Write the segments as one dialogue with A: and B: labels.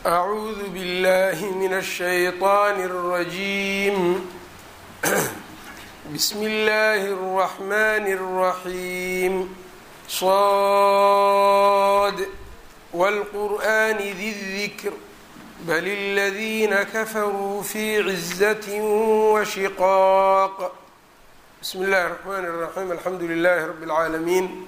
A: أعوذ بالله من الشيطان الرجيم بسم الله الرحمن الرحيم صاد والقرآن ذي الذكر بل الذين كفروا في عزة وشقاق بسم الله الرحمن الرحيم الحمد لله رب العالمين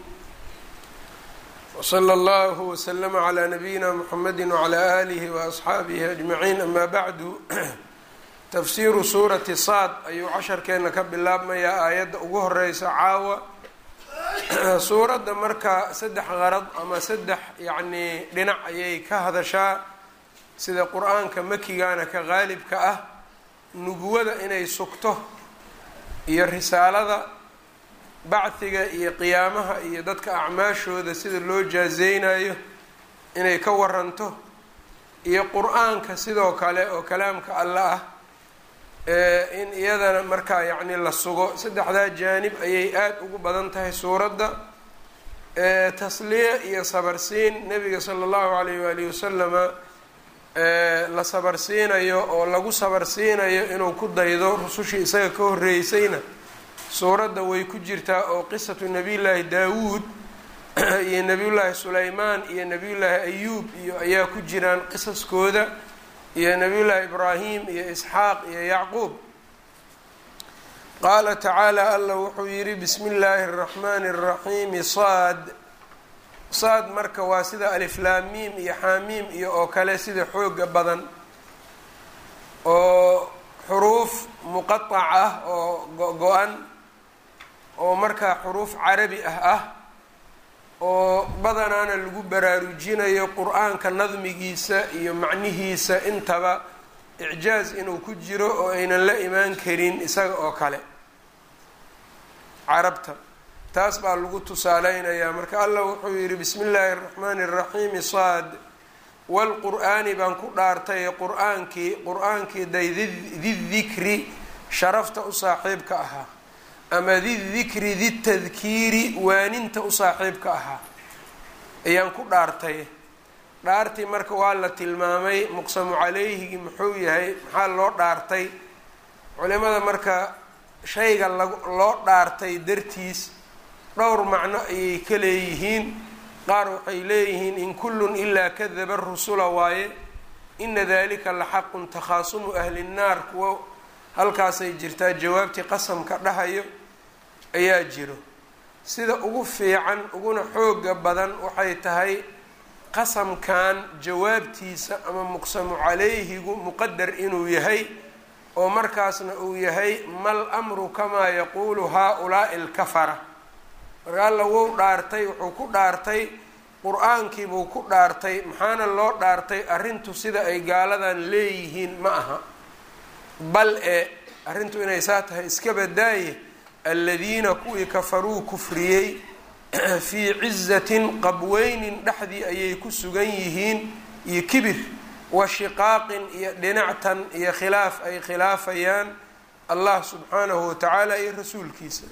A: وصلى الله وسلم على نبيina mحamedi وعlى آlih وأصxaabihi أجمaعين ama bعdu tafsiru suurati saad ayuu casharkeena ka bilaabmayaa aayadda ugu horeysa caawa suuradda marka saddex qarad ama saddex yacnii dhinac ayay ka hadashaa sida qur-aanka makigana ka qaalibka ah nubuwada inay sugto iyo risaalada bacdiga iyo qiyaamaha iyo dadka acmaashooda sida loo jaazeynayo inay ka waranto iyo qur-aanka sidoo kale oo kalaamka alle ah in iyadana markaa yacni la sugo saddexdaa jaanib ayay aada ugu badan tahay suuradda tasliya iyo sabarsiin nebiga sala allahu alayh waalihi wasalama la sabarsiinayo oo lagu sabarsiinayo inuu ku daydo rusushii isaga ka horreysayna suuradda way ku jirtaa oo qisatu nabiyullaahi daawuud iyo nebiyullaahi sulaymaan iyo nebiyullaahi ayuub iyo ayaa ku jiraan qisaskooda iyo nebiyullaahi ibraahim iyo isxaaq iyo yacquub qaala tacaala allah wuxuu yidhi bismi illaahi araxmaani araxiimi saad saad marka waa sida aliflaamiim iyo xaamiim iyo oo kale sida xooga badan oo xuruuf muqaac ah oo go-go-an oo markaa xuruuf carabi ah ah oo badanaana lagu baraarujinayo qur-aanka nadmigiisa iyo macnihiisa intaba icjaaz inuu ku jiro oo aynan la imaan karin isaga oo kale carabta taas baa lagu tusaaleynayaa marka allah wuxuu yidhi bismi illaahi araxmaani araxiimi saad walqur-aani baan ku dhaartay qur-aankii qur-aankii day didikri sharafta u saaxiibka ahaa ama didikri ditadkiiri waaninta u saaxiibka ahaa ayaan ku dhaartay dhaartii marka waa la tilmaamay muqsamu calayhigi muxuu yahay maxaa loo dhaartay culimada marka shayga loo dhaartay dartiis dhowr macno ayay ka leeyihiin qaar waxay leeyihiin in kullun ilaa kadaba rusula waaye ina dalika la xaqun takhaasumu ahli nnaar kuwo halkaasay jirtaa jawaabtii qasamka dhahayo ayaa jiro sida ugu fiican uguna xooga badan waxay tahay qasamkan jawaabtiisa ama muqsamu calayhigu muqadar inuu yahay oo markaasna uu yahay mal amru kamaa yaquulu haa-ulaa'i alkafara marka alla wou dhaartay wuxuu ku dhaartay qur-aankiibuu ku dhaartay maxaana loo dhaartay arrintu sida ay gaaladan leeyihiin ma aha bal e arrintu inay saa tahay iska badaaye aladiina kuwii kafaruu kufriyey fii cizatin qabweynin dhexdii ayay ku sugan yihiin iyo kibir wa shiqaaqin iyo dhinactan iyo khilaaf ay khilaafayaan allah subxaanahu watacaala iyo rasuulkiisa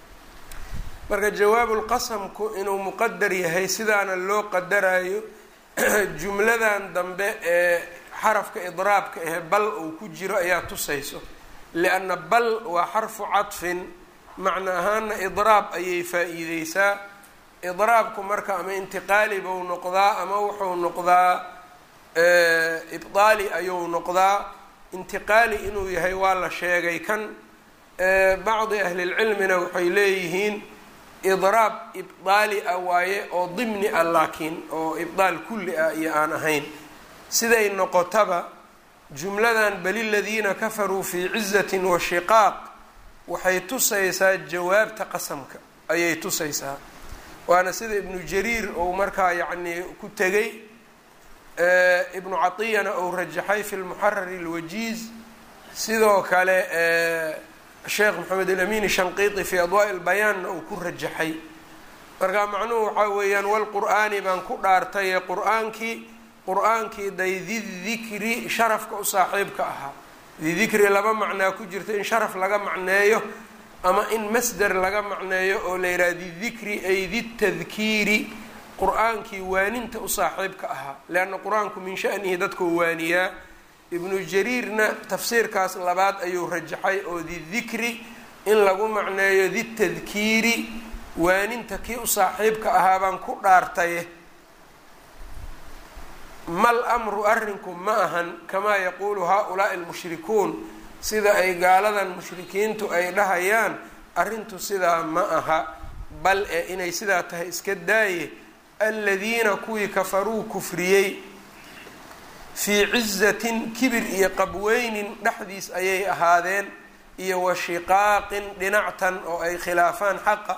A: marka jawaabulqasamku inuu muqadar yahay sidaana loo qadarayo jumladan dambe ee xarafka idraabka ahe bal uu ku jiro ayaa tusayso lianna bal waa xarfu cadfin macno ahaana idraab ayay faa-iideysaa idraabku marka ama intiqaali buu noqdaa ama wuxuu noqdaa ibdaali ayuu noqdaa intiqaali inuu yahay waa la sheegay kan bacdi ahlilcilmina waxay leeyihiin idraab ibdaali ah waaye oo dimni ah laakiin oo ibdaal kulli ah iyo aan ahayn siday noqotaba jumladan bali ladiina kafaruu fii cizatin wa shiqaaq waxay tusaysaa jawaabta qasamka ayay tusaysaa waana sida ibnu jariir ou markaa yacnii ku tegay ibnu catiyana ou rajaxay fi lmuxarari alwajiiz sidoo kale sheekh maxamed alamin shanqiiti fi adwaa'i lbayaanna uu ku rajaxay marka macnuhu waxaa weeyaan walqur'aani baan ku dhaartaye qur-aankii qur-aankii day didikri sharafka u saaxiibka ahaa didikri laba macnaa ku jirta in sharaf laga macneeyo ama in masder laga macneeyo oo la yidhaha didikri ay ditadkiiri qur-aankii waaninta u saaxiibka ahaa leanna qur-aanku min shanihi dadkuu waaniyaa ibnu jariirna tafsiirkaas labaad ayuu rajaxay oo didikri in lagu macneeyo ditadkiiri waaninta kii u saaxiibka ahaa baan ku dhaartaye mal amru arrinku ma ahan kamaa yaquulu haa-ulaai almushrikuun sida ay gaaladan mushrikiintu ay dhahayaan arrintu sidaa ma aha bal ee inay sidaa tahay iska daaye aladiina kuwii kafaruu kufriyey fii cizatin kibir iyo qabweynin dhexdiis ayay ahaadeen iyo wa shiqaaqin dhinactan oo ay khilaafaan xaqa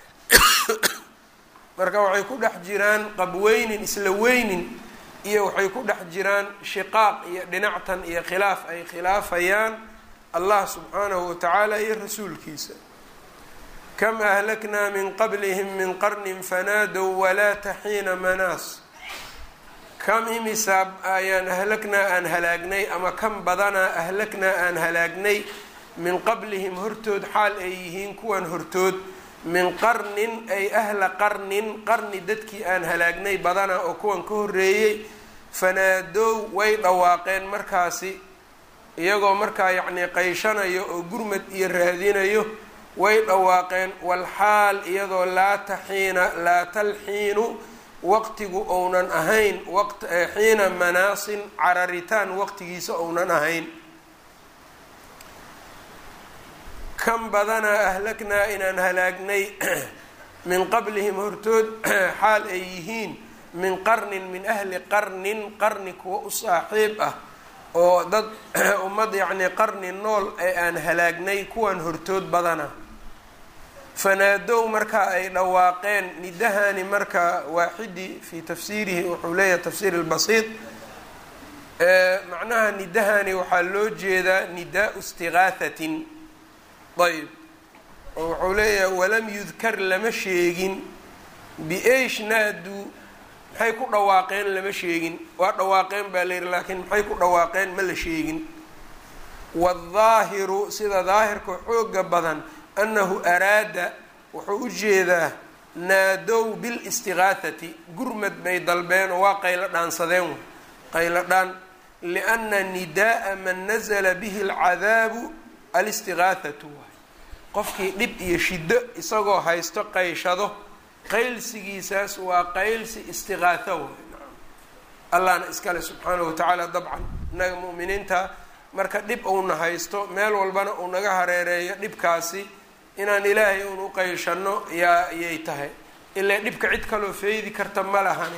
A: marka waxay ku dhex jiraan qabweynin isla weynin iyo waxay ku dhex jiraan shiqaaq iyo dhinactan iyo khilaaf ay khilaafayaan allah subxaanahu watacaala iyo rasuulkiisa kam ahlaknaa min qablihim min qarnin fanaadow walaata xiina manaas kam imisaa ayaan ahlaknaa aan halaagnay ama kam badanaa ahlaknaa aan halaagnay min qablihim hortood xaal ay yihiin kuwan hortood min qarnin ay ahla qarnin qarni dadkii aan halaagnay badanaa oo kuwan ka horreeyey fanaadow way dhawaaqeen markaasi iyagoo markaa yacnii qayshanayo oo gurmad iyo raadinayo way dhawaaqeen walxaal iyadoo laa taxiina laa talxiinu waqtigu ounan ahayn xiina manaasin cararitaan waqtigiisa ounan ahayn kan badanaa ahlaknaa inaan halaagnay min qablihim hortood xaal ay yihiin min qarnin min ahli qarnin qarni kuwa u saaxiib ah oo dad ummad yacnii qarni nool ee aan halaagnay kuwan hortood badana fanaadow marka ay dhawaaqeen nidahani marka waaxidi fii tafsiirihi wuxuu leeyahay tafsiir lbasiid macnaha nidahani waxaa loo jeedaa nidaau istiqaahatin ayb oo wuxuu leeyahay walam yudkar lama sheegin bieish naadu maxay ku dhawaaqeen lama sheegin waa dhawaaqeen baa la yihi laakiin maxay ku dhawaaqeen ma la sheegin waaldaahiru sida daahirka xooga badan annahu araada wuxuu u jeedaa naadow bilistiqaahati gurmad bay dalbeen oo waa qaylo dhaansadeen qaylo dhaan lianna nidaaa man nazala bihi alcadaabu alistiqaahatu waay qofkii dhib iyo shiddo isagoo haysto qayshado qaylsigiisaas waa qaylsi istiqaaho waay allahna iskale subxaanahu watacaala dabcan innaga mu'miniinta marka dhib uuna haysto meel walbana uu naga hareereeyo dhibkaasi inaan ilaahay uun u qayshano yaa ayay tahay ilaa dhibka cid kaloo feedi karta ma lahani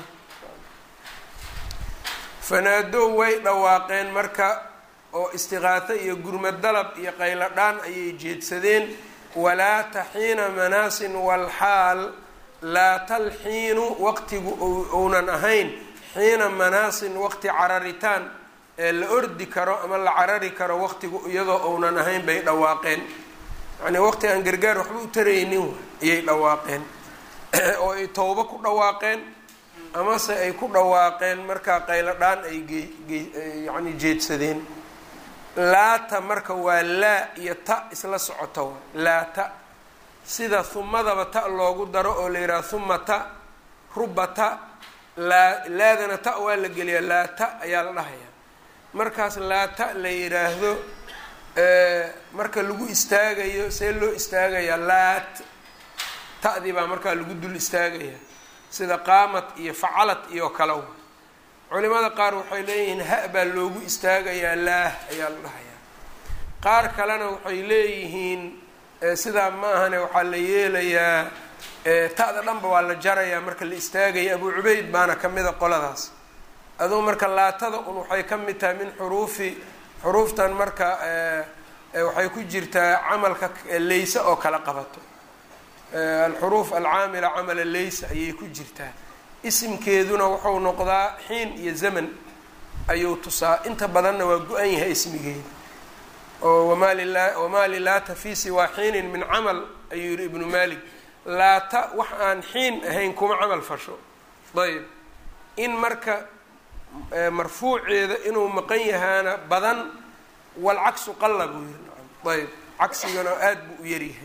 A: fanaadow way dhawaaqeen marka oo istiqaaho iyo gurmad dalab iyo qaylo dhaan ayay jeedsadeen walaa taxiina manaasin walxaal laa talxiinu waqtigu ounan ahayn xiina manaasin waqti cararitaan ee la ordi karo ama la carari karo waqtigu iyadoo ounan ahayn bay dhawaaqeen yacnii waqti aan gargaar waxba u taraynin ayay dhawaaqeen oo ay towbo ku dhawaaqeen amase ay ku dhawaaqeen markaa qaylo dhaan ay gyani jeedsadeen laata marka waa laa iyo ta isla socoto laata sida humadaba ta loogu daro oo la yidhaha huma ta ruba ta laa laadana ta waa la geliyaa laata ayaa la dhahayaa markaas laata la yidhaahdo marka lagu istaagayo see loo istaagayaa laat ta'dii baa markaa lagu dul istaagayaa sida qaamad iyo facalad iyo kale culimada qaar waxay leeyihiin ha baa loogu istaagayaa laah ayaa la dhahayaa qaar kalena waxay leeyihiin sidaa ma ahane waxaa la yeelayaa ta'da dhanba waa la jarayaa marka la istaagaya abu cubeyd baana ka mida qoladaas adugu marka laatada un waxay ka mid tahay min xuruufi xuruuftan marka waxay ku jirtaa camalka leyse oo kala qabato alxuruuf alcaamila camala leysa ayay ku jirtaa isimkeeduna wuxuu noqdaa xiin iyo zaman ayuu tusaa inta badanna waa go-an yahay ismigeeda oo wamaa lila wamaa lilaata fi siwaa xiinin min camal ayuu yihi ibnu malik laata wax aan xiin ahayn kuma camal fasho ayb in marka marfuuceeda inuu maqan yahaana badan walcaksu qalla buu yihi ayb cagsigana aada buu u yaryahay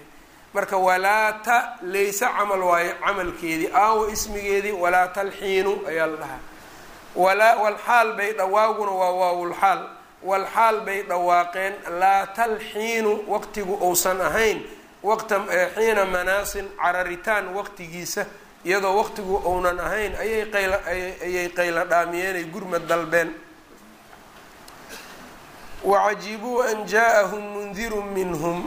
A: marka walaata layse camal waayo camalkeedii aawo ismigeedii walaa talxiinu ayaa la dhahaa walaa walxaal bay dhawaaguna waa waawulxaal walxaal bay dhawaaqeen laa talxiinu waqtigu uusan ahayn waqta xiina manaasin cararitaan waqtigiisa iyadoo waqtigu uunan ahayn ayay qayla ayay qayla dhaamiyeen ay gurmad dalbeen wacajibuu an jaa-ahum mundirun minhum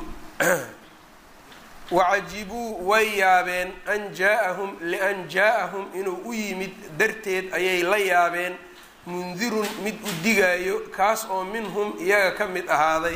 A: wacajibuu way yaabeen an jaa-ahum lian jaa-ahum inuu u yimid darteed ayay la yaabeen mundirun mid u digaayo kaas oo minhum iyaga ka mid ahaaday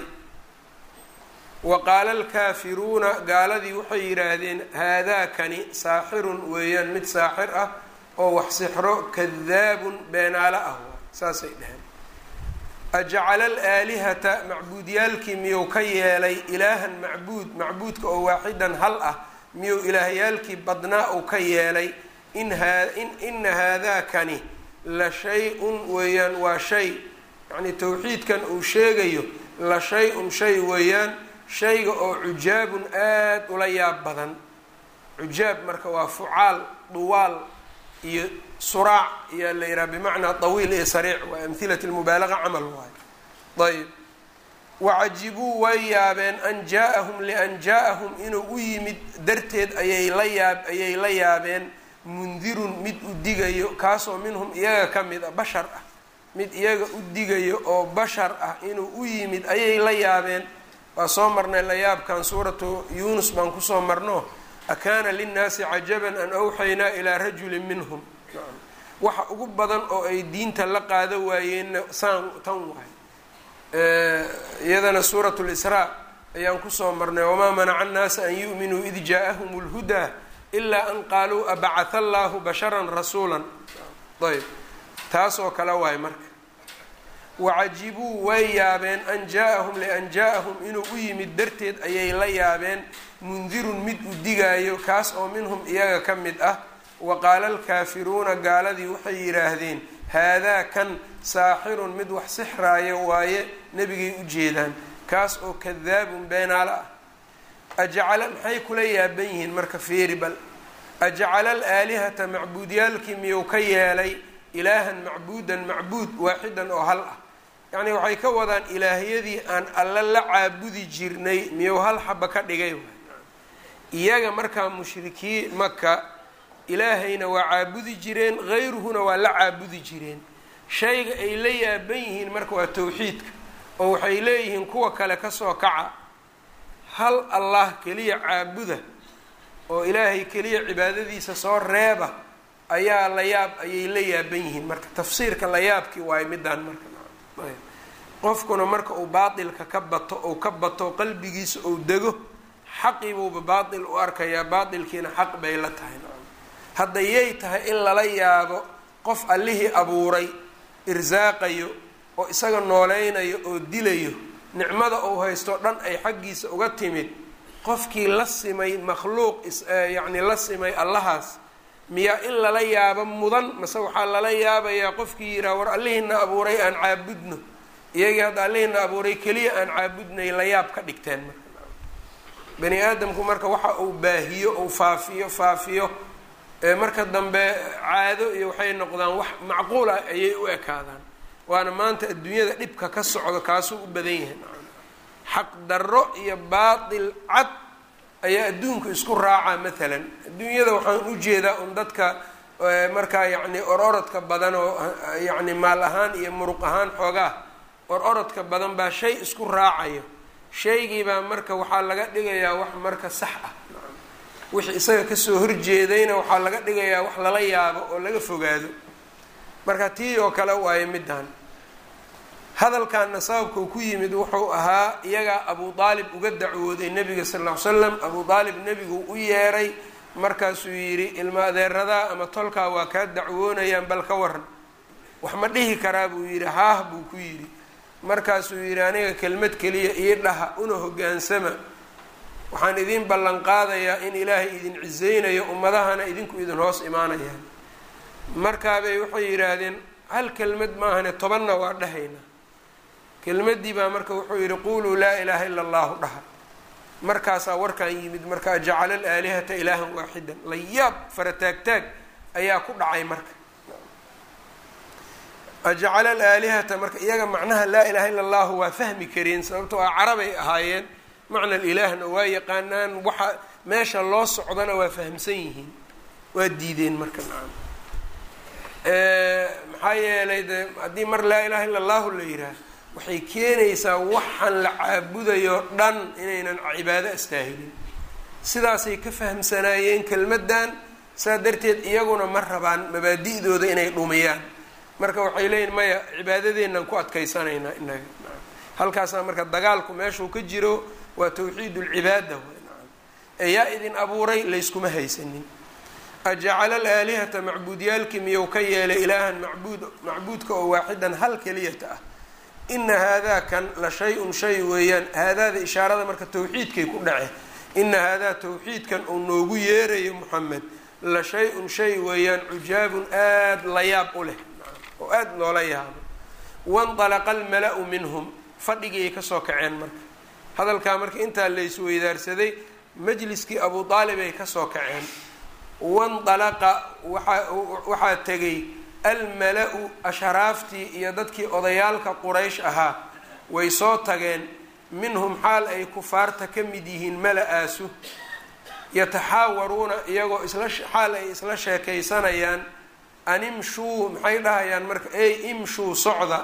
A: wa qaala alkaafiruuna gaaladii waxay yidhaahdeen haadaakani saaxirun weeyaan mid saaxir ah oo wax sixro kadaabun beenaalo ah saasay dheheen ajacala alaalihata macbuudyaalkii miyuu ka yeelay ilaahan macbuud macbuudka oo waaxidan hal ah miyuu ilaahyaalkii badnaa uu ka yeelay in ina haadaakani la shay-un weeyaan waa shay yacnii towxiidkan uu sheegayo la shay-un shay weeyaan shayga oo cujaabun aada ula yaab badan cujaab marka waa fucaal duwaal iyo suraac ayaa la yidhaha bimacnaa tawiil iyo sariic waa amhilat lmubaalaga camal waayo ayb wacajibuu way yaabeen an jaa-ahum lian jaa-ahum inuu u yimid darteed ayay la yaab ayay la yaabeen mundirun mid u digayo kaasoo minhum iyaga ka mid ah bashar ah mid iyaga u digayo oo bashar ah inuu u yimid ayay la yaabeen waa soo marnay layaabkan suuratu yuunus baan kusoo marno akaana linnaasi cajaban an awxaynaa ilaa rajulin minhum waxa ugu badan oo ay diinta la qaado waayeenna saan tan waay iyadana suuratu lisraa ayaan kusoo marnay wamaa manaca annaasa an yu'minuu id jaa-ahum lhudaa ilaa an qaaluu abacatha allaahu basharan rasuulan ayb taasoo kale waay marka wacajibuu way yaabeen an jaa-ahum lian jaa-ahum inuu u yimid darteed ayay la yaabeen mundirun mid u digaayo kaas oo minhum iyaga ka mid ah wa qaala alkaafiruuna gaaladii waxay yidhaahdeen haadaa kan saaxirun mid wax sixraayo waaye nebigay u jeedaan kaas oo kadaabun beenaalo ah ajacala maxay kula yaaban yihiin marka feeri bal ajacala alaalihata macbuudyaalkii miyuu ka yeelay ilaahan macbuudan macbuud waaxidan oo hal ah yacnii waxay ka wadaan ilaahyadii aan alle la caabudi jirnay miyuu hal xaba ka dhigay iyaga markaa mushrikiin maka ilaahayna waa caabudi jireen hayruhuna waa la caabudi jireen shayga ay la yaaban yihiin marka waa towxiidka oo waxay leeyihiin kuwa kale kasoo kaca hal allah keliya caabuda oo ilaahay keliya cibaadadiisa soo reeba ayaa la yaab ayay la yaaban yihiin marka tafsiirka la yaabkii waayo midaan marka qofkuna marka uu baatilka ka bato ou ka bato qalbigiisa ou dego xaqiibuuba baatil u arkayaa baatilkiina xaq bay la tahay hadda yay tahay in lala yaabo qof allihii abuuray irsaaqayo oo isaga nooleynayo oo dilayo nicmada uu haysto dhan ay xaggiisa uga timid qofkii la simay makhluuq yacni la simay allahaas miyaa in lala yaabo mudan mase waxaa lala yaabayaa qofkii yidhaha war allihiina abuuray aan caabudno iyagii hadda allihiina abuuray keliya aan caabudnay la yaab ka dhigteen marka bani aadamku marka waxa uu baahiyo ou faafiyo faafiyo marka dambe caado iyo waxay noqdaan wax macquul ah ayay u ekaadaan waana maanta adduunyada dhibka ka socdo kaasuu u badan yahay xaq darro iyo baatil cad ayaa adduunka isku raacaa maalan adduunyada waxaan u jeedaa un dadka markaa yacni or-orodka badan oo yacni maal ahaan iyo muruq ahaan xoogaa or-orodka badan baa shay isku raacayo shaygiibaa marka waxaa laga dhigayaa wax marka sax ah wixii isaga kasoo horjeedayna waxaa laga dhigayaa wax lala yaabo oo laga fogaado marka tii oo kale waayo middan hadalkanna sababka uu ku yimid wuxuu ahaa iyagaa abu aalib uga dacwooday nebiga sal ll ly slam abu aalib nebigu u yeeray markaasuu yidhi ilma adeeradaa ama tolkaa waa kaa dacwoonayaan bal ka waran wax ma dhihi karaa buu yidhi haah buu ku yidhi markaasuu yidhi aniga kelmad keliya ii dhaha una hoggaansama waxaan idiin ballan qaadayaa in ilaahay idin ciseynayo ummadahana idinku idin hoos imaanayaan markaabay waxay yidhaahdeen hal kelmad maahane tobanna waa dhahaynaa kelmaddii baa marka wuxuu yidhi quluu laa ilaaha ila allahu dhaha markaasaa warkan yimid marka ajacala alaalihata ilaahan waaxidan layaab farataagtaag ayaa ku dhacay marka ajacala alaalihata marka iyaga macnaha laa ilaha illa allahu waa fahmi kareen sababtoo ah carabay ahaayeen macna ilaahna waa yaqaanaan waxa meesha loo socdana waa fahamsan yihiin waa diideen marka nacam maxaa yeelay de haddii mar laa ilaha illa allahu la yidhaah waxay keenaysaa waxaan la caabudayo dhan inaynan cibaado astaahilin sidaasay ka fahamsanaayeen kelmaddan saa darteed iyaguna ma rabaan mabaadi'dooda inay dhumiyaan marka waxay leeyihin maya cibaadadeennan ku adkaysanaynaa inaga halkaasaa marka dagaalku meeshuu ka jiro waa tawxiid ulcibaada ee yaa idin abuuray layskuma haysanin ajacala alaalihata macbuudyaalkii miyuu ka yeelay ilaahan macbuud macbuudka oo waaxidan hal keliyata ah ina haadaa kan la shay-un shay weeyaan haadaada ishaarada marka tawxiidkay ku dhace ina haadaa tawxiidkan uu noogu yeerayo moxamed la shay-un shay weeyaan cujaabun aada la yaab u leh oo aada loola yaabo wandalaqa almala-u minhum fadhigii kasoo kaceen marka hadalkaa marka intaa laysweydaarsaday majliskii abu aalib ay kasoo kaceen wandalaqa waaa waxaa tegay almala-u asharaaftii iyo dadkii odayaalka quraysh ahaa way soo tageen minhum xaal ay kufaarta ka mid yihiin mala-aasu yataxaawaruuna iyagoo isla xaal ay isla sheekaysanayaan an imshuu maxay dhahayaan marka ey imshuu socda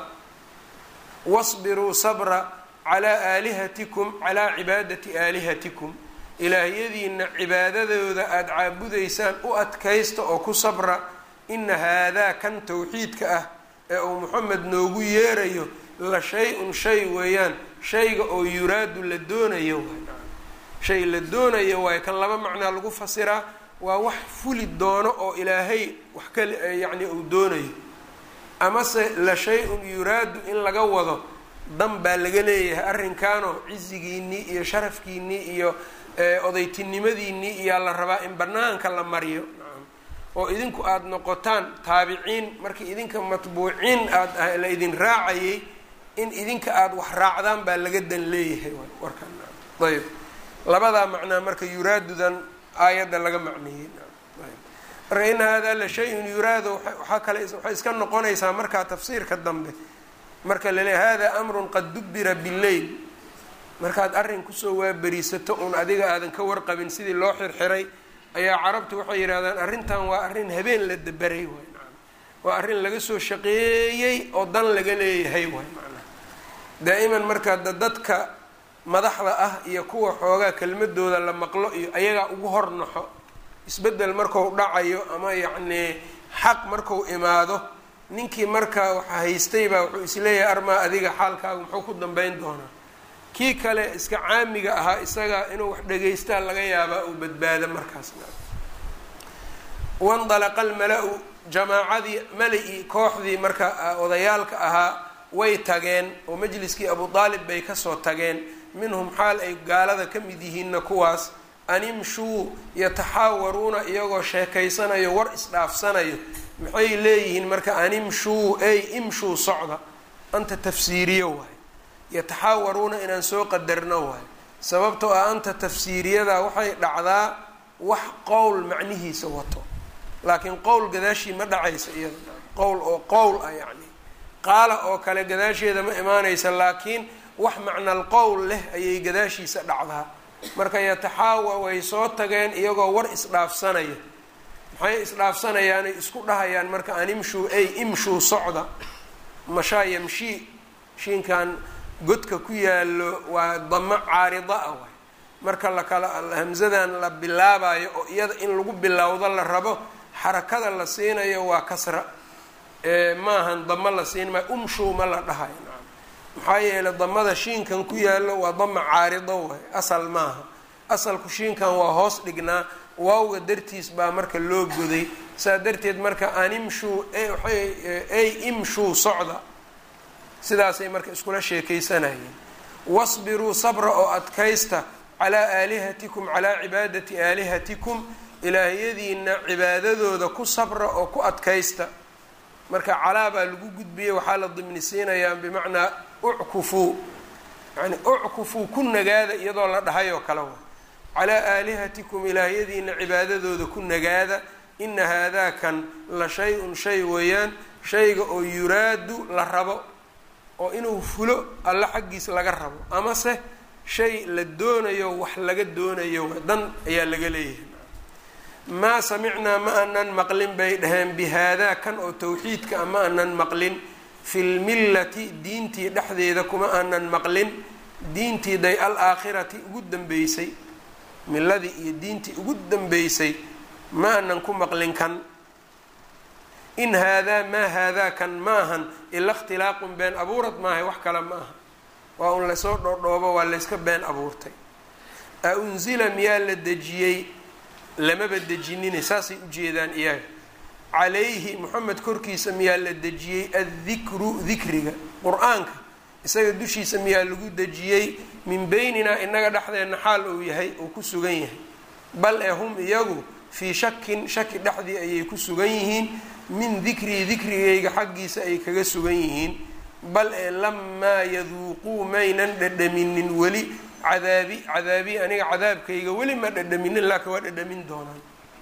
A: wasbiruu sabra calaa aalihatikum calaa cibaadati aalihatikum ilaahyadiina cibaadadooda aada caabudaysaan u adkaysta oo ku sabra ina haadaa kan tawxiidka ah ee uu moxamed noogu yeerayo la shay-un shay weeyaan shayga oo yuraadu la doonayo shay la doonayo waayo kan laba macnaa lagu fasiraa waa wax fuli doono oo ilaahay wax ka yacni uu doonayo amase la shay-un yuraadu in laga wado dan baa laga leeyahay arrinkaanoo cizigiinnii iyo sharafkiinnii iyo odaytinimadiinnii iyaa la rabaa in banaanka la mariyo oo idinku aada noqotaan taabiciin markii idinka matbuuciin aada la idin raacayay in idinka aada wax raacdaan baa laga dan leeyahay warkan ayb labadaa macnaa marka yuraadudan aayadda laga macneeyey marka in haadaa la shay-un yuraado waxaa kale waxay iska noqonaysaa markaa tafsiirka dambe marka laleeya hada amrun qad dubbira bileyl markaad arrin kusoo waaberisato uun adiga aadan ka warqabin sidii loo xirxiray ayaa carabtu waxay yidhahdaan arrintan waa arrin habeen la daberay waay maana waa arrin laga soo shaqeeyey oo dan laga leeyahay waay macnaha daa'iman marka da dadka madaxda ah iyo kuwa xoogaa kelmadooda la maqlo iyo ayagaa ugu hor naxo isbeddel marku dhacayo ama yacnii xaq marku imaado ninkii marka waxa haystay baa wuxuu isleeyahay armaa adiga xaalkaaga muxuu ku dambeyn doonaa kii kale iska caamiga ahaa isaga inuu wax dhegaystaa laga yaabaa uu badbaado markaasna wandalaqa almala-u jamaacadii mala-i kooxdii marka odayaalka ahaa way tageen oo majliskii abu aalib bay kasoo tageen minhum xaal ay gaalada ka mid yihiinna kuwaas an imshuu yataxaawaruuna iyagoo sheekaysanayo war isdhaafsanayo maxay leeyihiin marka an imshuu ey imshuu socda anta tafsiiriyo waay yataxaawaruuna inaan soo qadarno waay sababtoo ah anta tafsiiriyada waxay dhacdaa wax qowl macnihiisa wato laakiin qowl gadaashii ma dhacaysa iyada qowl oo qowl ah yacni qaala oo kale gadaasheeda ma imaanaysa laakiin wax macnal qowl leh ayay gadaashiisa dhacdaa marka yataxaawa way soo tageen iyagoo war isdhaafsanaya maxay isdhaafsanayaanay isku dhahayaan marka an imshuu ey imshuu socda mashaa yamshii shiinkan godka ku yaalo waa damo caarida ah waay marka lakala hamsadan la bilaabayo oo iyada in lagu bilowdo la rabo xarakada la siinayo waa kasra maahan damo la siin maayo umshuu ma la dhahayo nacam maxaa yeelay damada shiinkan ku yaalo waa dama caarido waay asal maaha asalku shiinkan waa hoos dhignaa waawga dartiis baa marka loo goday saa darteed marka an imshuu ay imshuu socda sidaasay marka iskula sheekaysanayeen wasbiruu sabra oo adkaysta calaa aalihatikum calaa cibaadati aalihatikum ilaahyadiina cibaadadooda ku sabra oo ku adkaysta marka calaa baa lagu gudbiyey waxaa la dimnisiinayaa bimacnaa uckufuu yani uckufuu ku nagaada iyadoo la dhahay oo kale wa calaa aalihatikum ilaahyadiina cibaadadooda ku nagaada ina haadaakan la shay-un shay weeyaan shayga oo yuraadu la rabo oo inuu fulo alla xaggiis laga rabo amase shay la doonayo wax laga doonayo dan ayaa laga leeyahay maa samicnaa ma anan maqlin bay dhaheen bi haadaa kan oo tawxiidka a ma anan maqlin fi lmillati diintii dhexdeeda kuma aanan maqlin diintii day al-aakhirati ugu dambeysay milladii iyo diintii ugu dambeysay ma aanan ku maqlin kan in haadaa maa haadaa kan maahan ila ikhtilaaqun been abuurad maahay wax kale ma aha waa un lasoo dhoodhoobo waa layska been abuurtay a unsila miyaa la dejiyey lamaba dejinine saasay ujeedaan iyaga calayhi moxamed korkiisa miyaa la dejiyey addikru dikriga qur-aanka isaga dushiisa miyaa lagu dejiyey min beyninaa inaga dhexdeenna xaal uu yahay uu ku sugan yahay bal ee hum iyagu fii shakin shaki dhexdii ayay ku sugan yihiin min dikrii dikrigayga xaggiisa ay kaga sugan yihiin bal ee lamaa yaduuquu maynan dhadhaminin weli cadaabi cadaabi aniga cadaabkayga weli ma dhadhaminin laakiin waa dhadhamin doonaan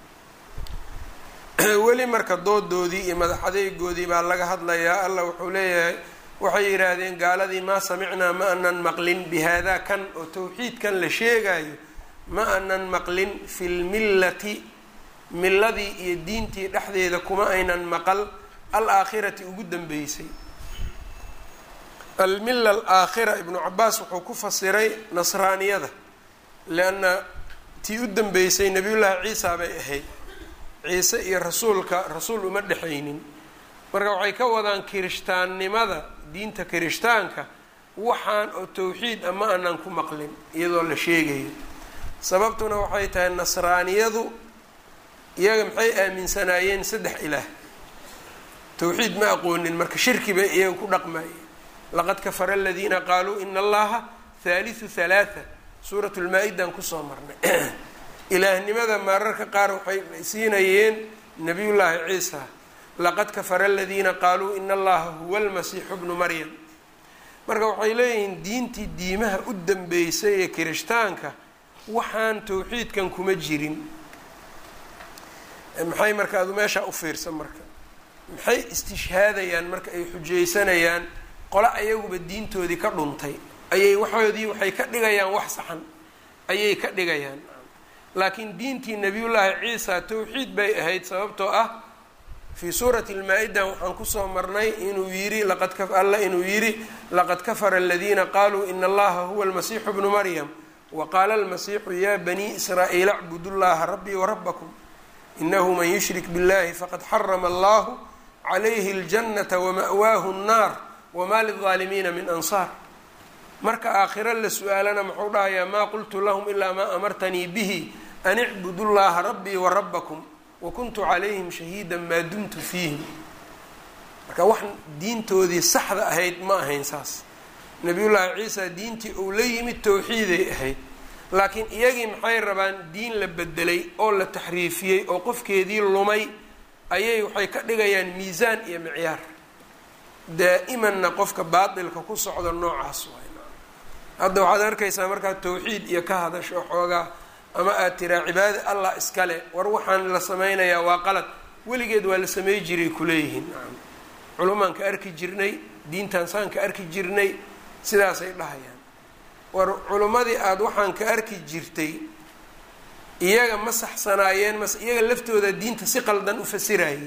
A: weli marka doodoodii iyo madaxadeygoodii baa laga hadlayaa allah wuxuu leeyahay waxay yidhaahdeen gaaladii maa samicnaa ma anan maqlin bi haadaa kan oo tawxiidkan la sheegayo ma anan maqlin fi lmillati milladii iyo diintii dhexdeeda kuma aynan maqal al-aakhirati ugu dambeysay almilla alaakhira ibnu cabaas wuxuu ku fasiray nasraaniyada lianna tii u dambeysay nabiyullaahi ciisa bay ahayd ciise iyo rasuulka rasuul uma dhexaynin marka waxay ka wadaan kirishtaannimada diinta kirishtaanka waxaan oo tawxiid a ma aanan ku maqlin iyadoo la sheegayo sababtuna waxay tahay nasraaniyadu iyaga maxay aaminsanaayeen saddex ilaah tawxiid ma aqoonin marka shirki bay iyaga ku dhaqmayeen laqad kafara aladiina qaaluu ina allaha haalisu halaatha suurat lmaa-idan kusoo marnay ilaahnimada mararka qaar waxay siinayeen nabiyullaahi ciisa laqad kafara aladiina qaaluu ina allaha huwa almasiixu bnu maryam marka waxay leeyihiin diintii diimaha u dambeysay ee kirishtaanka waxaan tawxiidkan kuma jirin maxay marka adu meeshaa u fiirsan marka maxay istishhaadayaan marka ay xujaysanayaan qole ayaguba diintoodii ka dhuntay ayay waxoodii waxay ka dhigayaan wax saxan ayay ka dhigayaan laakiin diintii nabiyullaahi ciisa tawxiid bay ahayd sababtoo ah fii suurati lmaa-ida waxaan kusoo marnay inuu yidhi laqad alla inuu yidhi laqad kafara aladiina qaaluu ina allaha huwa almasiixu bnu maryam wa qaala almasiixu ya banii israa'iila acbudu llaha rabbii warabakum inahu man yushrik biاllahi faqad xarama allahu calayhi اljannata wama'waahu الnaar wma lilظaalimiina min ansaar marka aakhiro la su-aalana muxuu dhahayaa maa qultu lahum ilaa maa amartanii bihi an icbudu llaha rabbii warabakum wakuntu calayhim shahiida maa dumtu fiihim marka wax diintoodii saxda ahayd ma ahayn saas nabiyullaahi ciisa diintii uu la yimid towxiiday ahayd laakiin iyagii maxay rabaan diin la bedelay oo la taxriifiyey oo qofkeedii lumay ayay waxay ka dhigayaan miisaan iyo micyaar daa'imanna qofka baatilka ku socda noocaas waay hadda waxaad arkaysaa markaad tawxiid iyo ka hadasho xoogaa ama aad tiraa cibaada allah iskale war waxaan la sameynayaa waa qalad weligeed waa la samey jiray kuleeyihiin culumaan ka arki jirnay diintaan saan ka arki jirnay sidaasay dhahayaan war culimmadii aada waxaan ka arki jirtay iyaga ma saxsanaayeen mase iyaga laftooda diinta si qaldan u fasirayay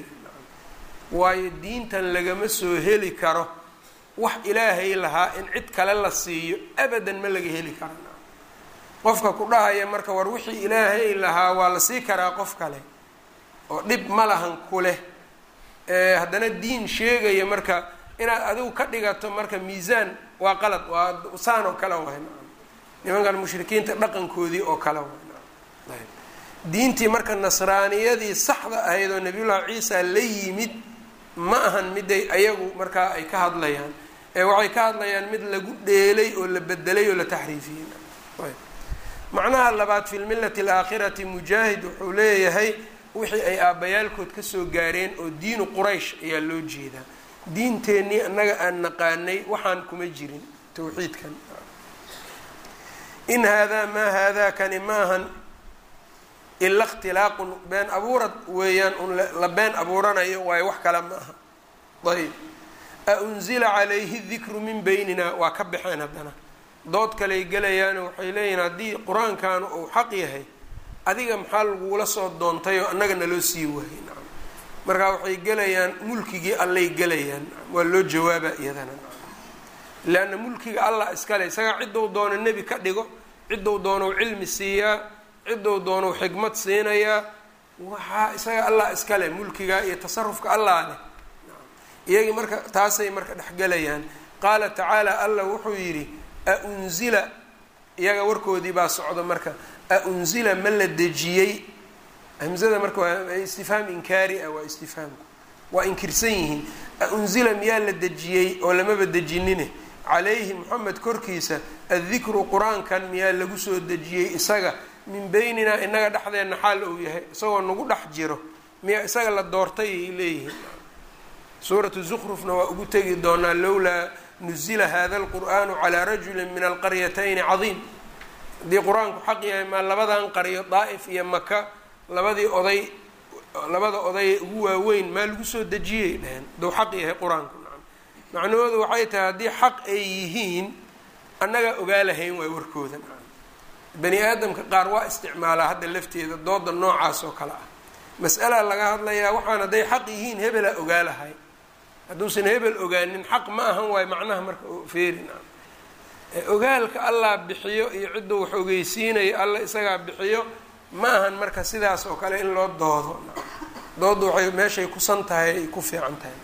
A: waayo diintan lagama soo heli karo wax ilaahay lahaa in cid kale la siiyo abadan ma laga heli karo qofka ku dhahaya marka war wixii ilaahay lahaa waa la sii karaa qof kale oo dhib ma lahan ku leh haddana diin sheegaya marka inaad adigu ka dhigato marka miisaan waa qalad waa saan oo kale waay nimankan mushrikiinta dhaqankoodii oo kale waay diintii marka nasraaniyadii saxda ahayd oo nabiyullahi ciisa la yimid ma ahan miday ayagu markaa ay ka hadlayaan ee waxay ka hadlayaan mid lagu dheelay oo la bedelay oo la taxriifiyey macnaha labaad fi lmillati alaakhirati mujaahid wuxuu leeyahay wixii ay aabbayaalkood kasoo gaareen oo diinu quraysh ayaa loo jeedaa diinteennii annaga aan naqaanay waxaan kuma jirin tawxiidkan in haadaa maa haadaa kani maahan ila ikhtilaaqun been abuurad weeyaan un la been abuuranayo waayo wax kale ma aha ayb a unzila calayhi dikru min beynina waa ka baxeen haddana dood kaley gelayaano waxay leeyihin haddii qur-aankaanu uu xaq yahay adiga maxaa lagula soo doontay oo annaga naloo sii waayay nacam markaa waxay gelayaan mulkigii allay gelayaan waa loo jawaaba iyadana leanna mulkiga allah iskale isagaa ciddou doono nebi ka dhigo ciddou doonou cilmi siiyaa ciddou doonou xikmad siinayaa waxaa isaga allah iskale mulkiga iyo tasarufka allah leh iyagii marka taasay marka dhexgelayaan qaala tacaala allah wuxuu yidhi a unzila iyaga warkoodii baa socda marka a unzila ma la dejiyey hamzada marka waa istifhaam inkaari ah waa istifhaamku waa inkirsan yihiin a unzila miyaa la dejiyey oo lamaba dejinine calayhi moxamed korkiisa addikru qur-aankan miyaa lagu soo dejiyey isaga min beynina inaga dhexdeenna xaal uu yahay isagoo nagu dhex jiro miyaa isaga la doortay ay leeyihiin suuratu zukrufna waa ugu tegi doonaa lowlaa nuzila hada alqur'aanu calaa rajulin min alqaryatayni cadiim haddii qur-aanku xaq yahay maa labadan qaryo daa'if iyo maka labadii oday labada oday ugu waaweyn maa lagu soo dejiyay dheheen dou xaq yahay qur-aanku nacam macnahoodu waxay tahay haddii xaq ay yihiin annagaa ogaa lahayn waay warkooda nacam bani aadamka qaar waa isticmaalaa hadda lafteeda dooda noocaas oo kale ah mas'alaa laga hadlayaa waxaan hadday xaq yihiin hebelaa ogaa lahay hadduusan hebel ogaanin xaq ma ahan waayo macnaha marka feeri nacam ogaalka allah bixiyo iyo cidduu wax ogeysiinayo alla isagaa bixiyo ma ahan marka sidaas oo kale in loo doodo dooddu waxay meeshay kusan tahay ay ku fiican tahay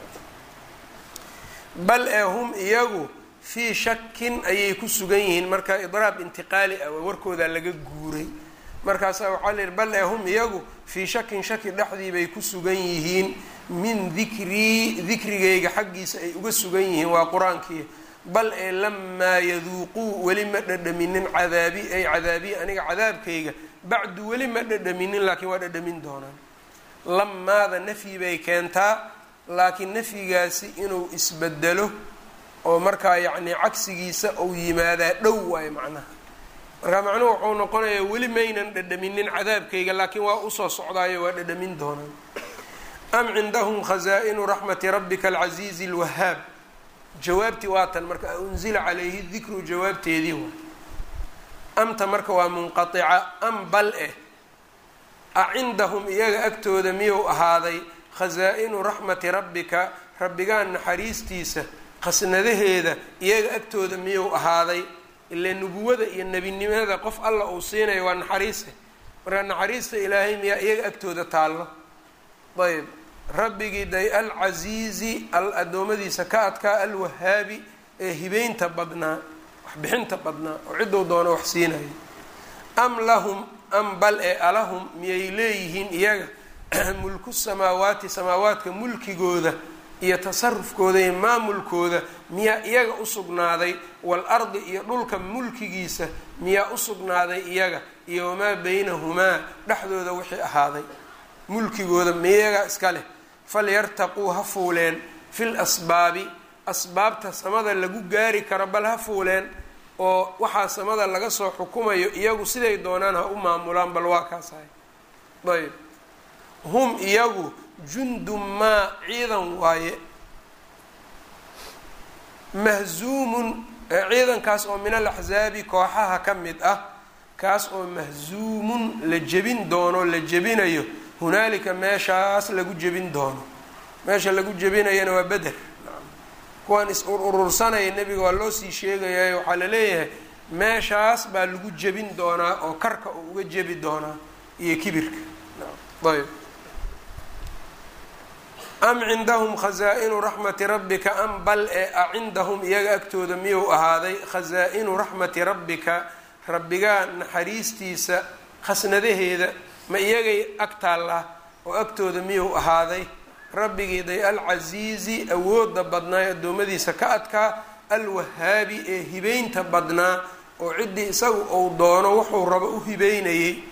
A: bal ee hum iyagu fii shakin ayay ku sugan yihiin marka idraab intiqaali ah waa warkoodaa laga guuray markaasaa waxaa la yihi bal ee hum iyagu fii shakin shaki dhexdii bay ku sugan yihiin min dikrii dikrigayga xaggiisa ay uga sugan yihiin waa qur-aankii bal ee lamaa yaduuquu weli ma dhadhaminin cadaabi ay cadaabiyi aniga cadaabkayga bacdu weli ma dhadhaminin laakiin waa dhadhamin doonaan lamaada nafyi bay keentaa laakiin nafyigaasi inuu isbedelo oo markaa yacnii cagsigiisa uu yimaadaa dhow waayo macnaha markaa macnuhu wuxuu noqonayaa weli maynan dhadhaminin cadaabkayga laakiin waa usoo socdaayo waa dhadhamin doonaan am cindahum khazaa'inu raxmati rabbika alcasiizi alwahaab jawaabtii waatan marka unzila calayhi dikru jawaabteedii waa amta marka waa munqatica am bal eh a cindahum iyaga agtooda miyuu ahaaday khasaa-inu raxmati rabbika rabbigaa naxariistiisa khasnadaheeda iyaga agtooda miyuu ahaaday ile nubuwada iyo nebinimada qof alla uu siinayo waa naxariiste marka naxariista ilaahay miyaa iyaga agtooda taallo ayb rabbigii day alcasiizi al addoommadiisa ka adkaa alwahaabi ee hibeynta badnaa waxbixinta badnaa oo cidduu doono wax siinayo am lahum am bal ee alahum miyay leeyihiin iyaga mulku samaawaati samaawaadka mulkigooda iyo tasarufkooda iyo maamulkooda miyaa iyaga usugnaaday wal ardi iyo dhulka mulkigiisa miyaa usugnaaday iyaga iyo wamaa baynahumaa dhexdooda wixii ahaaday mulkigooda miyaga iska leh falyartaquu ha fuuleen fil asbaabi asbaabta samada lagu gaari karo bal ha fuuleen oo waxaa samada laga soo xukumayo iyagu siday doonaan ha u maamulaan bal waa kaas ahay ayb hum iyagu jundun maa ciidan waaye mahzuumun ciidankaas oo min al axsaabi kooxaha ka mid ah kaas oo mahzuumun la jebin doono la jebinayo hunaalika meeshaas lagu jebin doono meesha lagu jebinayana waa beder kuwaan is urursanaya nebiga waa loo sii sheegayayo waxaa la leeyahay meeshaas baa lagu jebin doonaa oo karka uu uga jebi doonaa iyo kibirka ayb am cindahum khasaa-inu raxmati rabbika am bal ee a cindahum iyaga agtooda miyuu ahaaday khasaa-inu raxmati rabbika rabbigaa naxariistiisa khasnadaheeda ma iyagay ag taallaa oo agtooda miyuu ahaaday rabbigii day alcasiizi awooda badnaa ee addoommadiisa ka adkaa alwahaabi ee hibeynta badnaa oo ciddii isagu uu doono wuxuu rabo u hibeynayay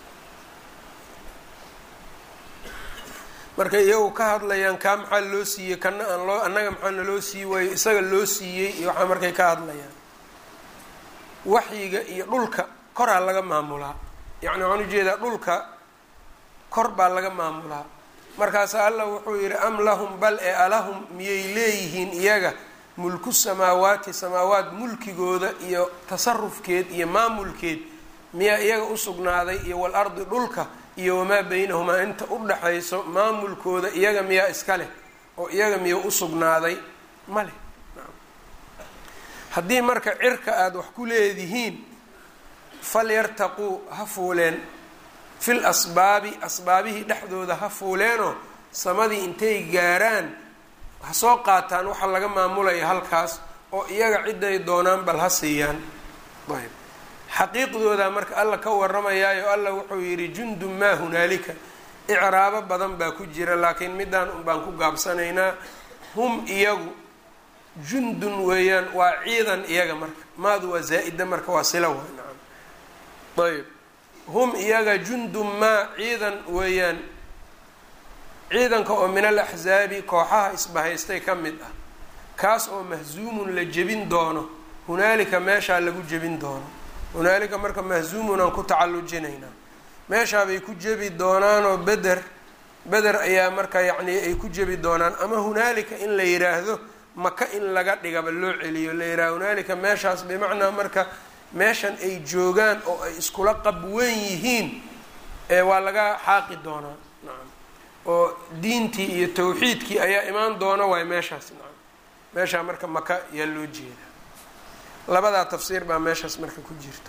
A: marka iyagu ka hadlayaan kaa maxaa loo siiyey kana aan loo annaga maxaa naloo sii waayo isaga loo siiyey iyo waxaa markay ka hadlayaan waxyiga iyo dhulka koraa laga maamulaa yacni waxaan ujeedaa dhulka kor baa laga maamulaa markaasa allah wuxuu yidhi am lahum bal e alahum miyay leeyihiin iyaga mulku samaawaati samaawaat mulkigooda iyo tasarufkeed iyo maamulkeed miyaa iyaga u sugnaaday iyo walardi dhulka iyo wamaa beynahumaa inta u dhaxayso maamulkooda iyaga miyaa iska leh oo iyaga miya u sugnaaday ma leh haddii marka cirka aada wax ku leedihiin falyartaquu ha fuuleen fil asbaabi asbaabihii dhexdooda ha fuuleenoo samadii intay gaaraan ha soo qaataan waxa laga maamulaya halkaas oo iyaga ciday doonaan bal ha siiyaan ayb xaqiiqdooda marka alla ka waramayaayo alla wuxuu yidhi jundun maa hunaalika icraabo badan baa ku jira laakiin midaan un baan ku gaabsanaynaa hum iyagu jundun weeyaan waa ciidan iyaga marka maadu waa zaa-ida marka waa sila waa nacam ayb hum iyaga jundun maa ciidan weeyaan ciidanka oo min al axsaabi kooxaha isbahaystay ka mid ah kaas oo mahzuumun la jebin doono hunaalika meeshaa lagu jebin doono hunaalika marka mahzuumun aan ku tacallujinaynaa meeshaabay ku jebi doonaanoo beder beder ayaa marka yacni ay ku jebi doonaan ama hunaalika in la yidhaahdo maka in laga dhigaba loo celiyo la yidhaha hunaalika meeshaas bimacnaa marka meeshan ay joogaan oo ay iskula qabwen yihiin ee waa laga xaaqi doonaa nacam oo diintii iyo tawxiidkii ayaa imaan doona waay meeshaas nacam meeshaa marka maka yaa loo jeedaa labadaa tafsiir baa meeshaas marka ku jirta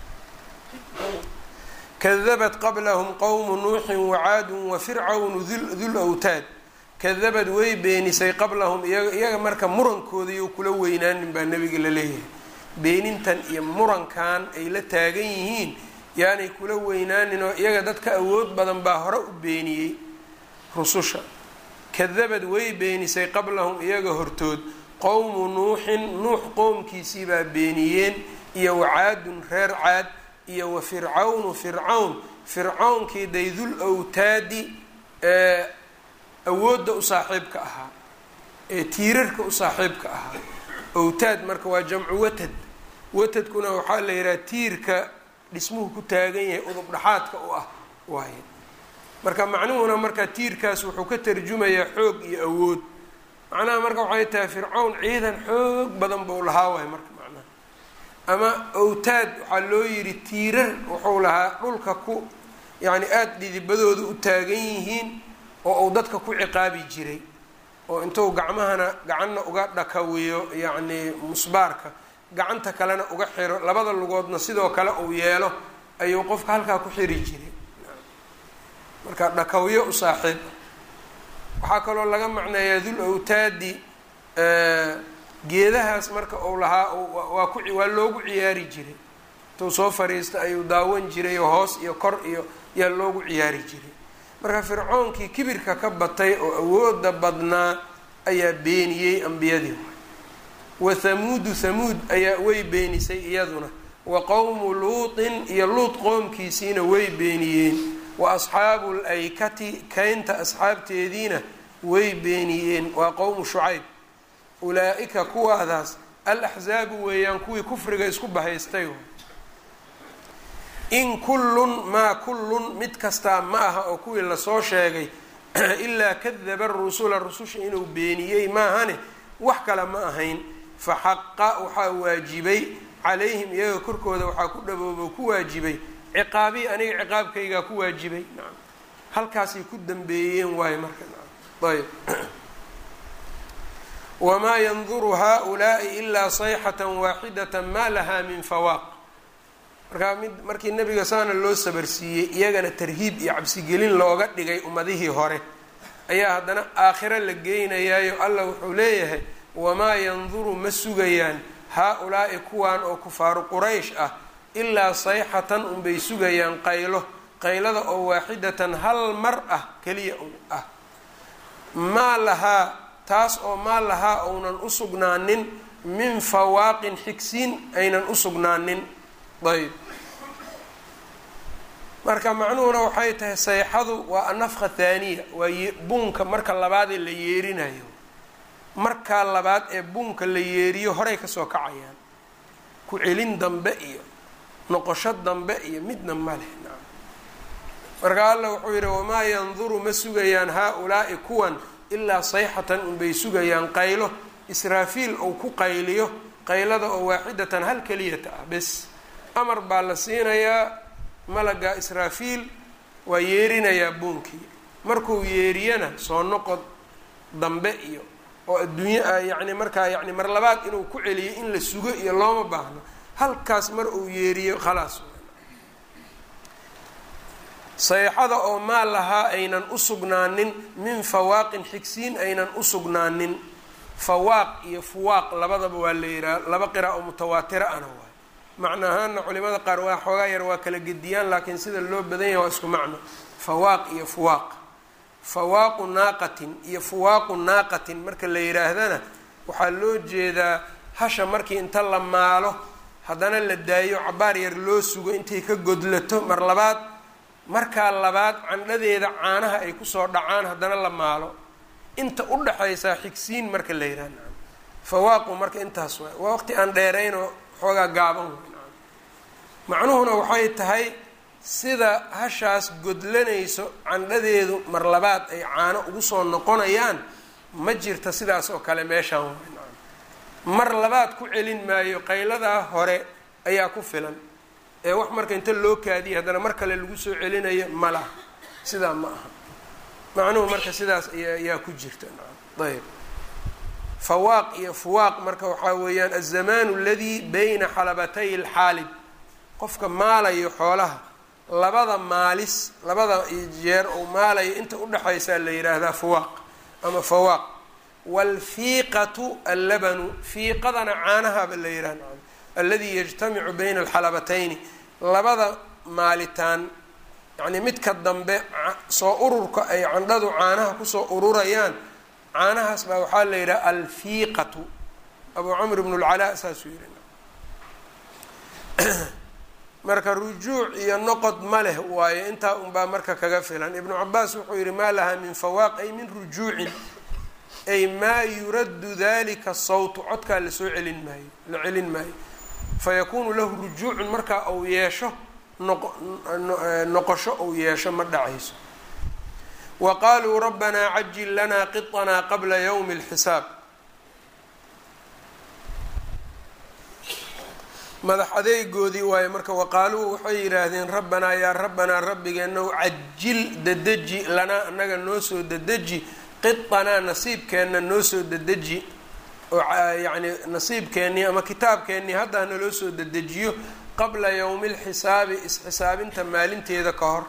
A: kadabat qablahum qowmu nuuxin wacaadun wa fircawnu dul awtaad kadabad way beenisay qablahum iyaga marka murankoodaiyo kula weynaanin baa nabiga la leeyahay beenintan iyo murankan ay la taagan yihiin yaanay kula weynaanin oo iyaga dadka awood badan baa hore u beeniyey rususha kadabad way beenisay qablahum iyaga hortood qowmu nuuxin nuux qoomkiisii baa beeniyeen iyo wacaadun reer caad iyo wa fircawnu fircawn fircawnkii daydul awtaadi ee awoodda u saaxiibka ahaa ee tiirarka u saaxiibka ahaa awtaad marka waa jamcu watad watadkuna waxaa la yidhaha tiirka dhismuhu ku taagan yahay udub dhaxaadka u ah waaye marka macnuhuna marka tiirkaas wuxuu ka tarjumayaa xoog iyo awood macnaha marka waxay tahay fircawn ciidan xoog badan buu lahaa waay marka macnaha ama awtaad waxaa loo yidhi tiirar wuxuu lahaa dhulka ku yacni aada dhidibadooda u taagan yihiin oo uu dadka ku ciqaabi jiray oo intuu gacmahana gacanna uga dhakawiyo yacni musbaarka gacanta kalena uga xiro labada lugoodna sidoo kale uu yeelo ayuu qofka halkaa ku xiri jiray marka dhakawiyo u saaxiib waxaa kaloo laga macneeyaa dul awtaadi geedahaas marka uu lahaa waa ku waa loogu ciyaari jiray intuu soo fariista ayuu daawan jiray oo hoos iyo kor iyo yaa loogu ciyaari jiray marka fircoonkii kibirka ka batay oo awooda badnaa ayaa beeniyey ambiyadii wa thamuudu thamuud ayaa way beenisay iyaduna wa qowmu luutin iyo luut qoomkiisiina way beeniyeen wa asxaabu laykati kaynta asxaabteediina way beeniyeen waa qowmu shucayb ulaa-ika kuwaadaas al axsaabu weeyaan kuwii kufriga isku bahaystay in kullun maa kullun mid kastaa ma aha oo kuwii lasoo sheegay ilaa kadaba rusula rususha inuu beeniyey maahane wax kale ma ahayn fa xaqa waxaa waajibay calayhim iyaga korkooda waxaa ku dhaboobo ku waajibay ciqaabii aniga ciqaabkaygaa ku waajibay nacam halkaasay ku dambeeyeen waayo marka nacam ayb wamaa yanduru haa-ulaa'i ilaa sayxatan waaxidata maa lahaa min fawaaq markaa mid markii nabiga saana loo sabarsiiyey iyagana tarhiib iyo cabsigelin looga dhigay ummadihii hore ayaa haddana aakhiro la geynayaayo allah wuxuu leeyahay wamaa yanduru ma sugayaan haa-ulaa'i kuwan oo kufaaru quraysh ah ilaa sayxatan unbay sugayaan qaylo qaylada oo waaxidatan hal mar ah keliya ah maa lahaa taas oo maa lahaa ounan u sugnaanin min fawaaqin xigsiin aynan u sugnaanin ayb marka macnuhuna waxay tahay sayxadu waa anafka thaaniya waa buunka marka labaadee la yeerinayo markaa labaad ee buunka la yeeriyo horay kasoo kacayaan ku celin dambe iyo noqosho dambe iyo midna ma leh marka alla wuxuu yidhi wamaa yanduru ma sugayaan haa-ulaa'i kuwan ilaa sayxatan unbay sugayaan qaylo israafiil ou ku qayliyo qaylada oo waaxidatan hal keliyata ah bes amar baa la siinayaa malaga israafiil waa yeerinayaa buunkii markuu yeeriyana soo noqod dambe iyo oo adduunye ah yacni markaa yacni mar labaad inuu ku celiyo in la sugo iyo looma baahno halkaas mar uu yeeriyo khalaas sayxada oo maa lahaa aynan u sugnaanin min fawaaqin xigsiin aynan u sugnaanin fawaaq iyo fuwaaq labadaba waa la yidhaha laba qira oo mutawaatira ana waay macno ahaana culimada qaar waa xoogaa yar waa kala gediyaan laakiin sida loo badan yahay waa isku macno fawaaq iyo fuwaaq fawaaqu naaqatin iyo fuwaaqu naaqatin marka la yidhaahdana waxaa loo jeedaa hasha markii inta la maalo haddana la daayo cabaar yar loo sugo intay ka godlato mar labaad markaa labaad candhadeeda caanaha ay kusoo dhacaan haddana la maalo inta u dhaxaysaa xigsiin marka la yidhahda fawaaqu marka intaas waay waa waqti aan dheeraynoo xoogaa gaaban wey macnuhuna waxay tahay sida hashaas godlanayso candhadeedu mar labaad ay caano ugu soo noqonayaan ma jirta sidaas oo kale meeshaan way mar labaad ku celin maayo qayladaa hore ayaa ku filan ee wax marka inta loo kaadiyay haddana mar kale lagu soo celinayo ma laha sidaa ma aha macnuhu marka sidaas ayaa ku jirta ayb fawaaq iyo fuwaaq marka waxaa weeyaan alzamaanu aladii bayna xalabatay alxaalib qofka maalayo xoolaha labada maalis labada jeer uu maalayo inta udhexaysaa la yidhaahdaa fuwaaq ama fawaaq waalfiiqatu allabanu fiiqadana caanahaba la yidhahda alladii yajtamicu bayna alxalabatayni labada maalitaan yacnii midka dambe soo ururka ay candhadu caanaha kusoo ururayaan caanahaas baa waxaa la yidhaha alfiiqatu abu camr bn اlcalaa saasuu yihi marka rujuuc iyo noqod ma leh waayo intaa unbaa marka kaga filan ibnu cabaas wuxuu yihi maa lahaa min fawaaq ay min rujuucin ay maa yuraddu dalika sawtu codkaa lasoo celin maayo la celin maayo fayakuunu lahu rujuucun markaa uu yeesho noqosho uu yeesho ma dhacayso wa qaaluu rabbanaa cajil lanaa qiطanaa qabla ywmi اlxisaab madax adeegoodii waayo marka waqaaluu waxay yidhaahdeen rabbanaa yaa rabbanaa rabbigeenow cajil dadeji lanaa annaga noo soo dadeji qiطanaa nasiibkeenna noo soo dadeji oo yacni nasiibkeennii ama kitaabkeennii haddaa naloo soo dadejiyo qabla yowmi اlxisaabi isxisaabinta maalinteeda ka hor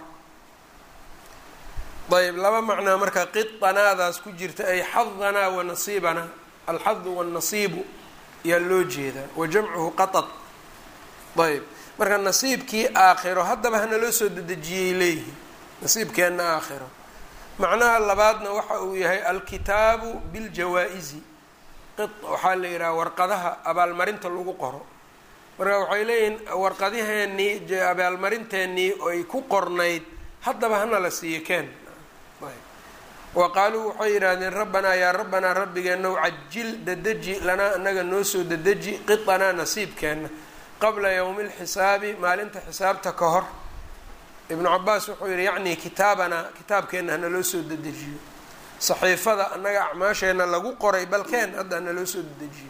A: ayb laba macnaa marka qiطanaadaas ku jirta ay xadanaa wa nasiibanaa alxadu wاnnasiibu ayaa loo jeedaa wa jamcuhu qaطad ayb marka nasiibkii aakhiro haddaba hanaloo soo dedejiyay leeyihin nasiibkeenna aakhiro macnaha labaadna waxa uu yahay alkitaabu biاljawaa-izi waxaa la yidhaha warqadaha abaalmarinta lagu qoro marka waxay leeyihiin warqadaheenii abaalmarinteenii ay ku qornayd haddaba hana la siiyo keen wa qaaluu waxay yidhaahdeen rabbanaa yaa rabbanaa rabbigeenow cajil dadeji lanaa anaga noo soo dadeji qiطanaa nasiibkeenna qabla yowmi اlxisaabi maalinta xisaabta ka hor ibnu cabaas wuxuu yihi yacnii kitaabanaa kitaabkeenna hanaloo soo dadejiyo saxiifada annaga acmaasheenna lagu qoray balkeen hadda hanaloo soo dadejiyo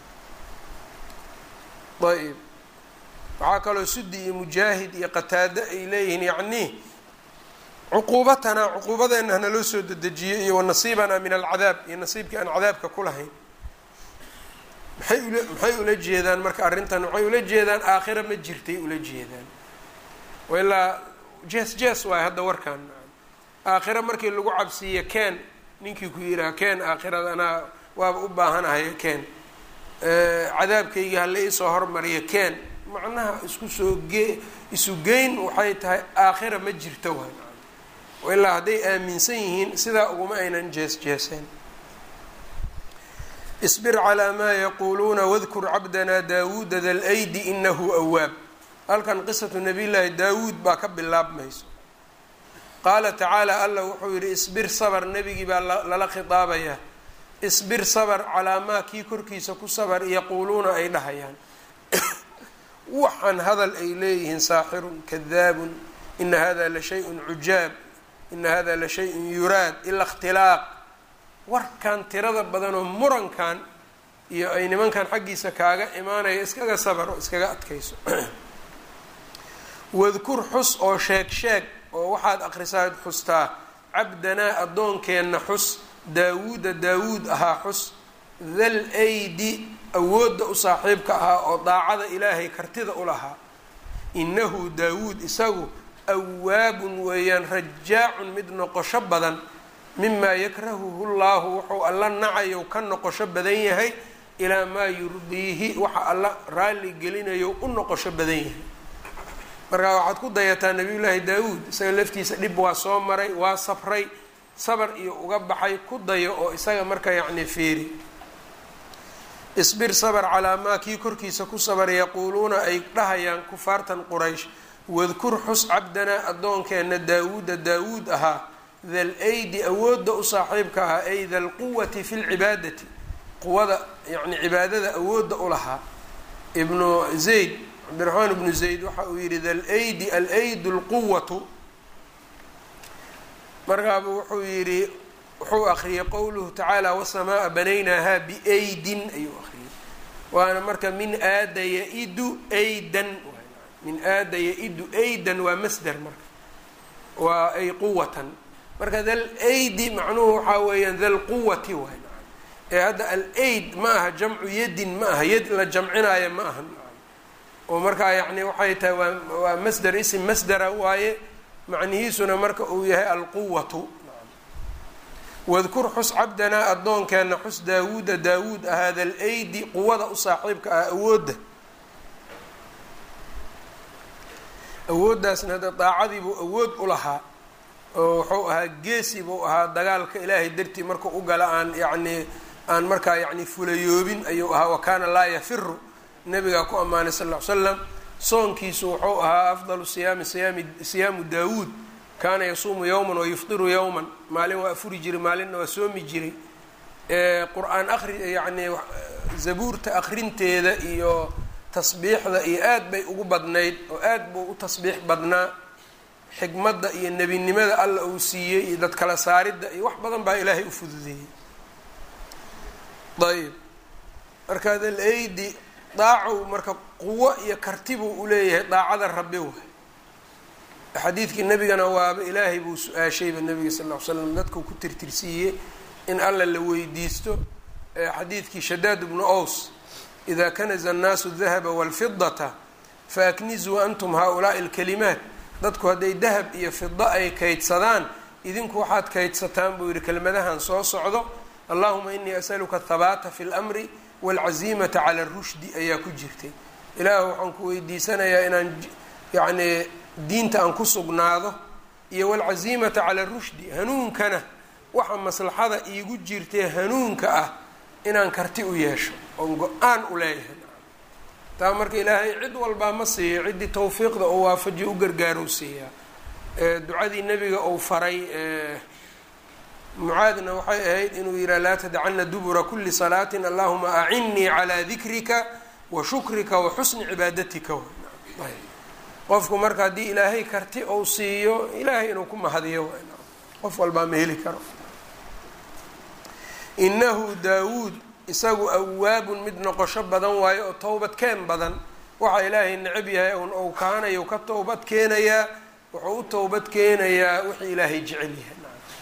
A: ayb waxaa kaloo sudi iyo mujaahid iyo qataado ay leeyihiin yacnii cuquubatanaa cuquubadeenna hanaloo soo dedejiyo iyo wanasiibanaa min alcadaab iyo nasiibkii aan cadaabka ku lahayn maxay ula maxay ula jeedaan marka arrintan waxay ula jeedaan aakhira ma jirtay ula jeedaan ilaa jees jees waay hadda warkaan aakhira markii lagu cabsiiyo keen ninkii ku yidhaha keen aakhirada anaa waaba u baahanahay keen cadaabkayga hala iisoo hormariyo keen macnaha isku soo ge isu geyn waxay tahay aakhira ma jirto waay ilaa hadday aaminsan yihiin sidaa uguma aynan jees jeeseen isbir calaa maa yaquuluuna wadkur cabdanaa daawuuda da lydi inahu awaab halkan qisatu nabiy llaahi daawuud baa ka bilaabmayso qaala tacaala allah wuxuu yidhi isbir sabr nebigii baa lala khitaabayaa isbir sabr calaa maa kii korkiisa ku sabr yaquuluuna ay dhahayaan waxaan hadal ay leeyihiin saaxirun kadaabun ina hada la shay-un cujaab ina hada la shay-un yuraad ila ikhtilaaq warkan tirada badanoo murankan iyo ay nimankan xaggiisa kaaga imaanaya iskaga sabar oo iskaga adkayso wadkur xus oo sheeg sheeg oo waxaad akhrisaad xustaa cabdanaa addoonkeenna xus daawuuda daawuud ahaa xus thal aydi awoodda u saaxiibka ahaa oo daacada ilaahay kartida u lahaa innahu daawuud isagu awaabun weeyaan rajaacun mid noqosho badan mimaa yakrahuhu llaahu wuxuu alla nacayo ka noqosho badan yahay ilaa maa yurdiihi waxa alla raalli gelinayo u noqosho badan yahay markaa waxaad ku dayataa nabiyullaahi daawuud isaga laftiisa dhib waa soo maray waa sabray sabar iyo uga baxay ku dayo oo isaga marka yacni fiiri isbir sabr calaa maa kii korkiisa ku sabar yaquuluuna ay dhahayaan kufaartan quraysh wadkur xus cabdanaa addoonkeenna daawuuda daawuud ahaa thal aydi awoodda u saaxiibka ahaa ay thal quwati fi lcibaadati quwada yani cibaadada awoodda u lahaa ibnu zayd cabdiraxmaan ibnu zayd waxa uu yihi thal aydi alaydu lquwatu markaaba wuxuu yihi wuxuu akriyay qowluhu tacaala wasamaa banaynaaha biaydin ayuu akriyay waana marka min aada yaidu aydan min aada yaidu aydan waa masder marka waa ay quwatan marka thal aydi macnuhu waxaa weeyaan thal quwati waay ee hadda al aid ma aha jamcu yadin ma aha yad la jamcinaayo ma aha oo markaa yacni waxay tahay waa waa masder isim masdera waaye macnihiisuna marka uu yahay alquwatu wadkur xus cabdanaa addoonkeenna xus daawuuda daawuud ahaa thal aydi quwada u saaxiibka ah awoodda awooddaasna hadda daacadii buu awood u lahaa oo wuxuu ahaa geesi buu ahaa dagaalka ilaahay dartii markuu u gala aan yacnii aan markaa yacni fulayoobin ayuu ahaa wa kaana laa yafiru nabigaa ku ammaanay sal ll ly slam soonkiisu wuxuu ahaa afdalu siyaami siyaami siyaamu daawuud kaana yasuumu yowman wa yufdiru yowman maalin waa afuri jiray maalinna waa soomi jiray qur-aan akri yacni zabuurta akrinteeda iyo tasbiixda iyo aad bay ugu badnayd oo aad buu u tasbiix badnaa xikmadda iyo nebinimada alla uu siiyey iyo dad kala saaridda iyo wax badan baa ilaahay u fududeeyey ayb marka thal aydi daacow marka quwo iyo karti buu uleeyahay daacada rabbi waay xadiidkii nebigana waaba ilaahay buu su-aashayba nabiga sal ll ly slam dadkuu ku tirtirsiiyey in alla la weydiisto xadiidkii shadaad bnu ows ida kanaza annaasu dahaba walfidata faaknizuu antum haa-ulaai alkalimaat dadku hadday dahab iyo fida ay kaydsadaan idinku waxaad kaydsataan buu yihi kelmadahan soo socdo allahuma inii asaluka athabaata fi lmri waalcaziimata cala arushdi ayaa ku jirtay ilaahu waxaan ku weydiisanayaa inaan yacnii diinta aan ku sugnaado iyo waalcaziimata cala rushdi hanuunkana waxa maslaxada iigu jirtee hanuunka ah inaan karti u yeesho oon go-aan u leeyahay taa marka ilaahay cid walbaa ma siiyo ciddii tawfiiqda oo waafajiyo u gargaarou siiyaa ducadii nebiga uu faray mucaadna waxay ahayd inuu yihaha laa tadacana dubura kuli salaatin allahuma acinnii calaa dikrika wa shukrika wa xusni cibaadatika qofku marka haddii ilaahay karti ou siiyo ilaahay inuu ku mahadiyo qof walbaa ma heli karo inahu daawuud isagu awaabun mid noqosho badan waayo oo towbad keen badan waxa ilaahay necab yahay un ou kaanayo ka towbad keenayaa wuxuu u towbad keenayaa wixii ilaahay jecel yahay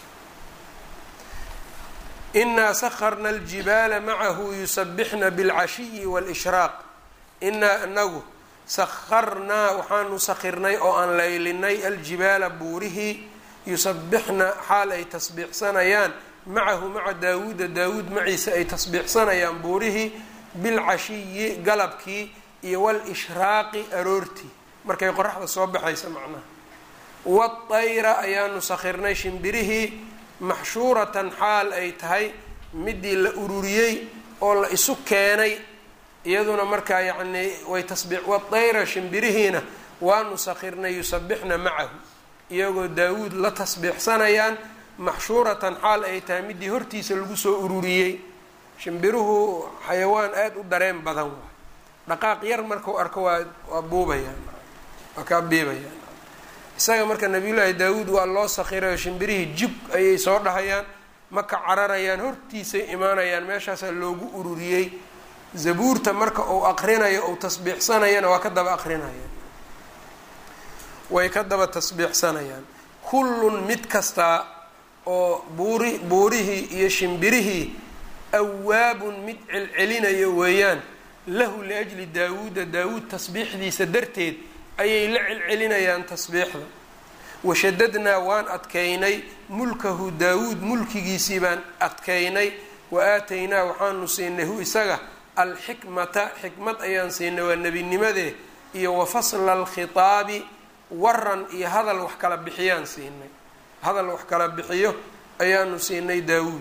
A: inaa sakarna aljibaala macahu yusabixna bilcashiyi waalishraaq inaa anagu sakarnaa waxaanu sakirnay oo aan laylinay aljibaala buurihii yusabixna xaal ay tasbiixsanayaan macahu maca daawuuda daawuud maciisa ay tasbiixsanayaan buurihii bilcashiyi galabkii iyo waalishraaqi aroortii markay qoraxda soo baxaysa macnaha waatayra ayaanu sakirnay shimbirihii maxshuuratan xaal ay tahay midii la ururiyey oo la isu keenay iyaduna markaa yacnii way tasbi waatayra shimbirihiina waanu sakirnay yusabixna macahu iyagoo daawuud la tasbiixsanayaan maxshuuratan xaal ay tahay midii hortiisa lagu soo ururiyey shimbiruhu xayawaan aada u dareen badan waay dhaqaaq yar markau arko waa waa buubayaan waa kaa biibayaan isaga marka nabiyullaahi daawuud waa loo sakirayo shimbirihii jib ayay soo dhahayaan maka cararayaan hortiisay imaanayaan meeshaasaa loogu ururiyey zabuurta marka uu aqrinayo uu tasbiixsanayana waa ka daba aqrinayaan way ka daba tasbiixsanayaan kullun mid kastaa oo buuri buurihii iyo shimbirihii awaabun mid celcelinayo weeyaan lahu liajli daawuuda daawuud tasbiixdiisa darteed ayay la celcelinayaan tasbiixda washadadnaa waan adkaynay mulkahu daawuud mulkigiisii baan adkaynay wa aataynaa waxaanu siinay hu isaga alxikmata xikmad ayaan siinay waa nebinimadee iyo wa fasla alkhitaabi waran iyo hadal wax kala bixiyaan siinay hadal wax kala bixiyo ayaanu siinay daawuud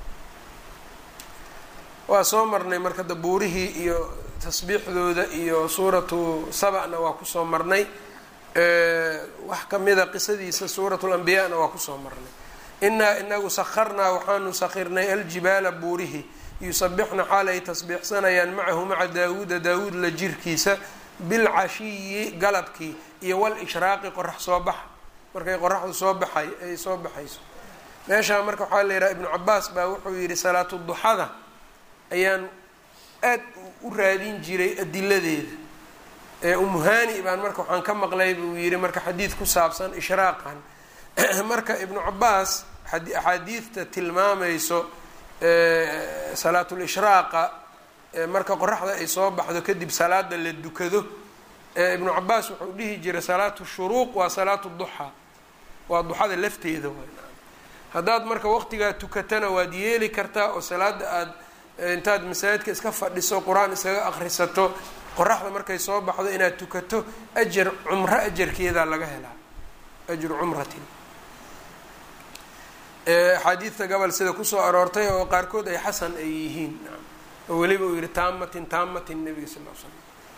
A: waa soo marnay marka dabuurihii iyo tasbiixdooda iyo suuratu sabana waa kusoo marnay wax kamida qisadiisa suuratu lambiyaana waa kusoo marnay inaa inagu sakharnaa waxaanu sakirnay aljibaala buurihi yusabixna xaal ay tasbiixsanayaan macahu maca daawuuda daawuud la jirkiisa bilcashiyi galabkii iyo walishraaqi qorax soo baxa markay qoraxdu soo baxay ay soo baxayso meeshaa marka waxaa la yidhaha ibnu cabaas baa wuxuu yidhi salaatu duxada ayaan aad u raadin jiray adiladeeda ee umuhani baan marka waxaan ka maqlay buu yidhi marka xadiid ku saabsan ishraaqan marka ibnu cabaas axaadiidta tilmaamayso salaatulshraaqa marka qoraxda ay soo baxdo kadib salaada la dukado ibnu cabaas wuxuu dhihi jiray salaatu shuruuq waa salaatu duxaa waa duxada lafteeda way haddaad marka waqtigaa tukatana waad yeeli kartaa oo salaada aada intaad masaajidka iska fadhiso qur-aan iskaga akrisato qoraxda markay soo baxdo inaad tukato ajar cumro ajarkeedaa laga helaa ajru cumratin axaadiidta gobol sida kusoo aroortay oo qaarkood ay xasan ay yihiin oo weliba uu yihi taamatin taamatin nabiga sal l slam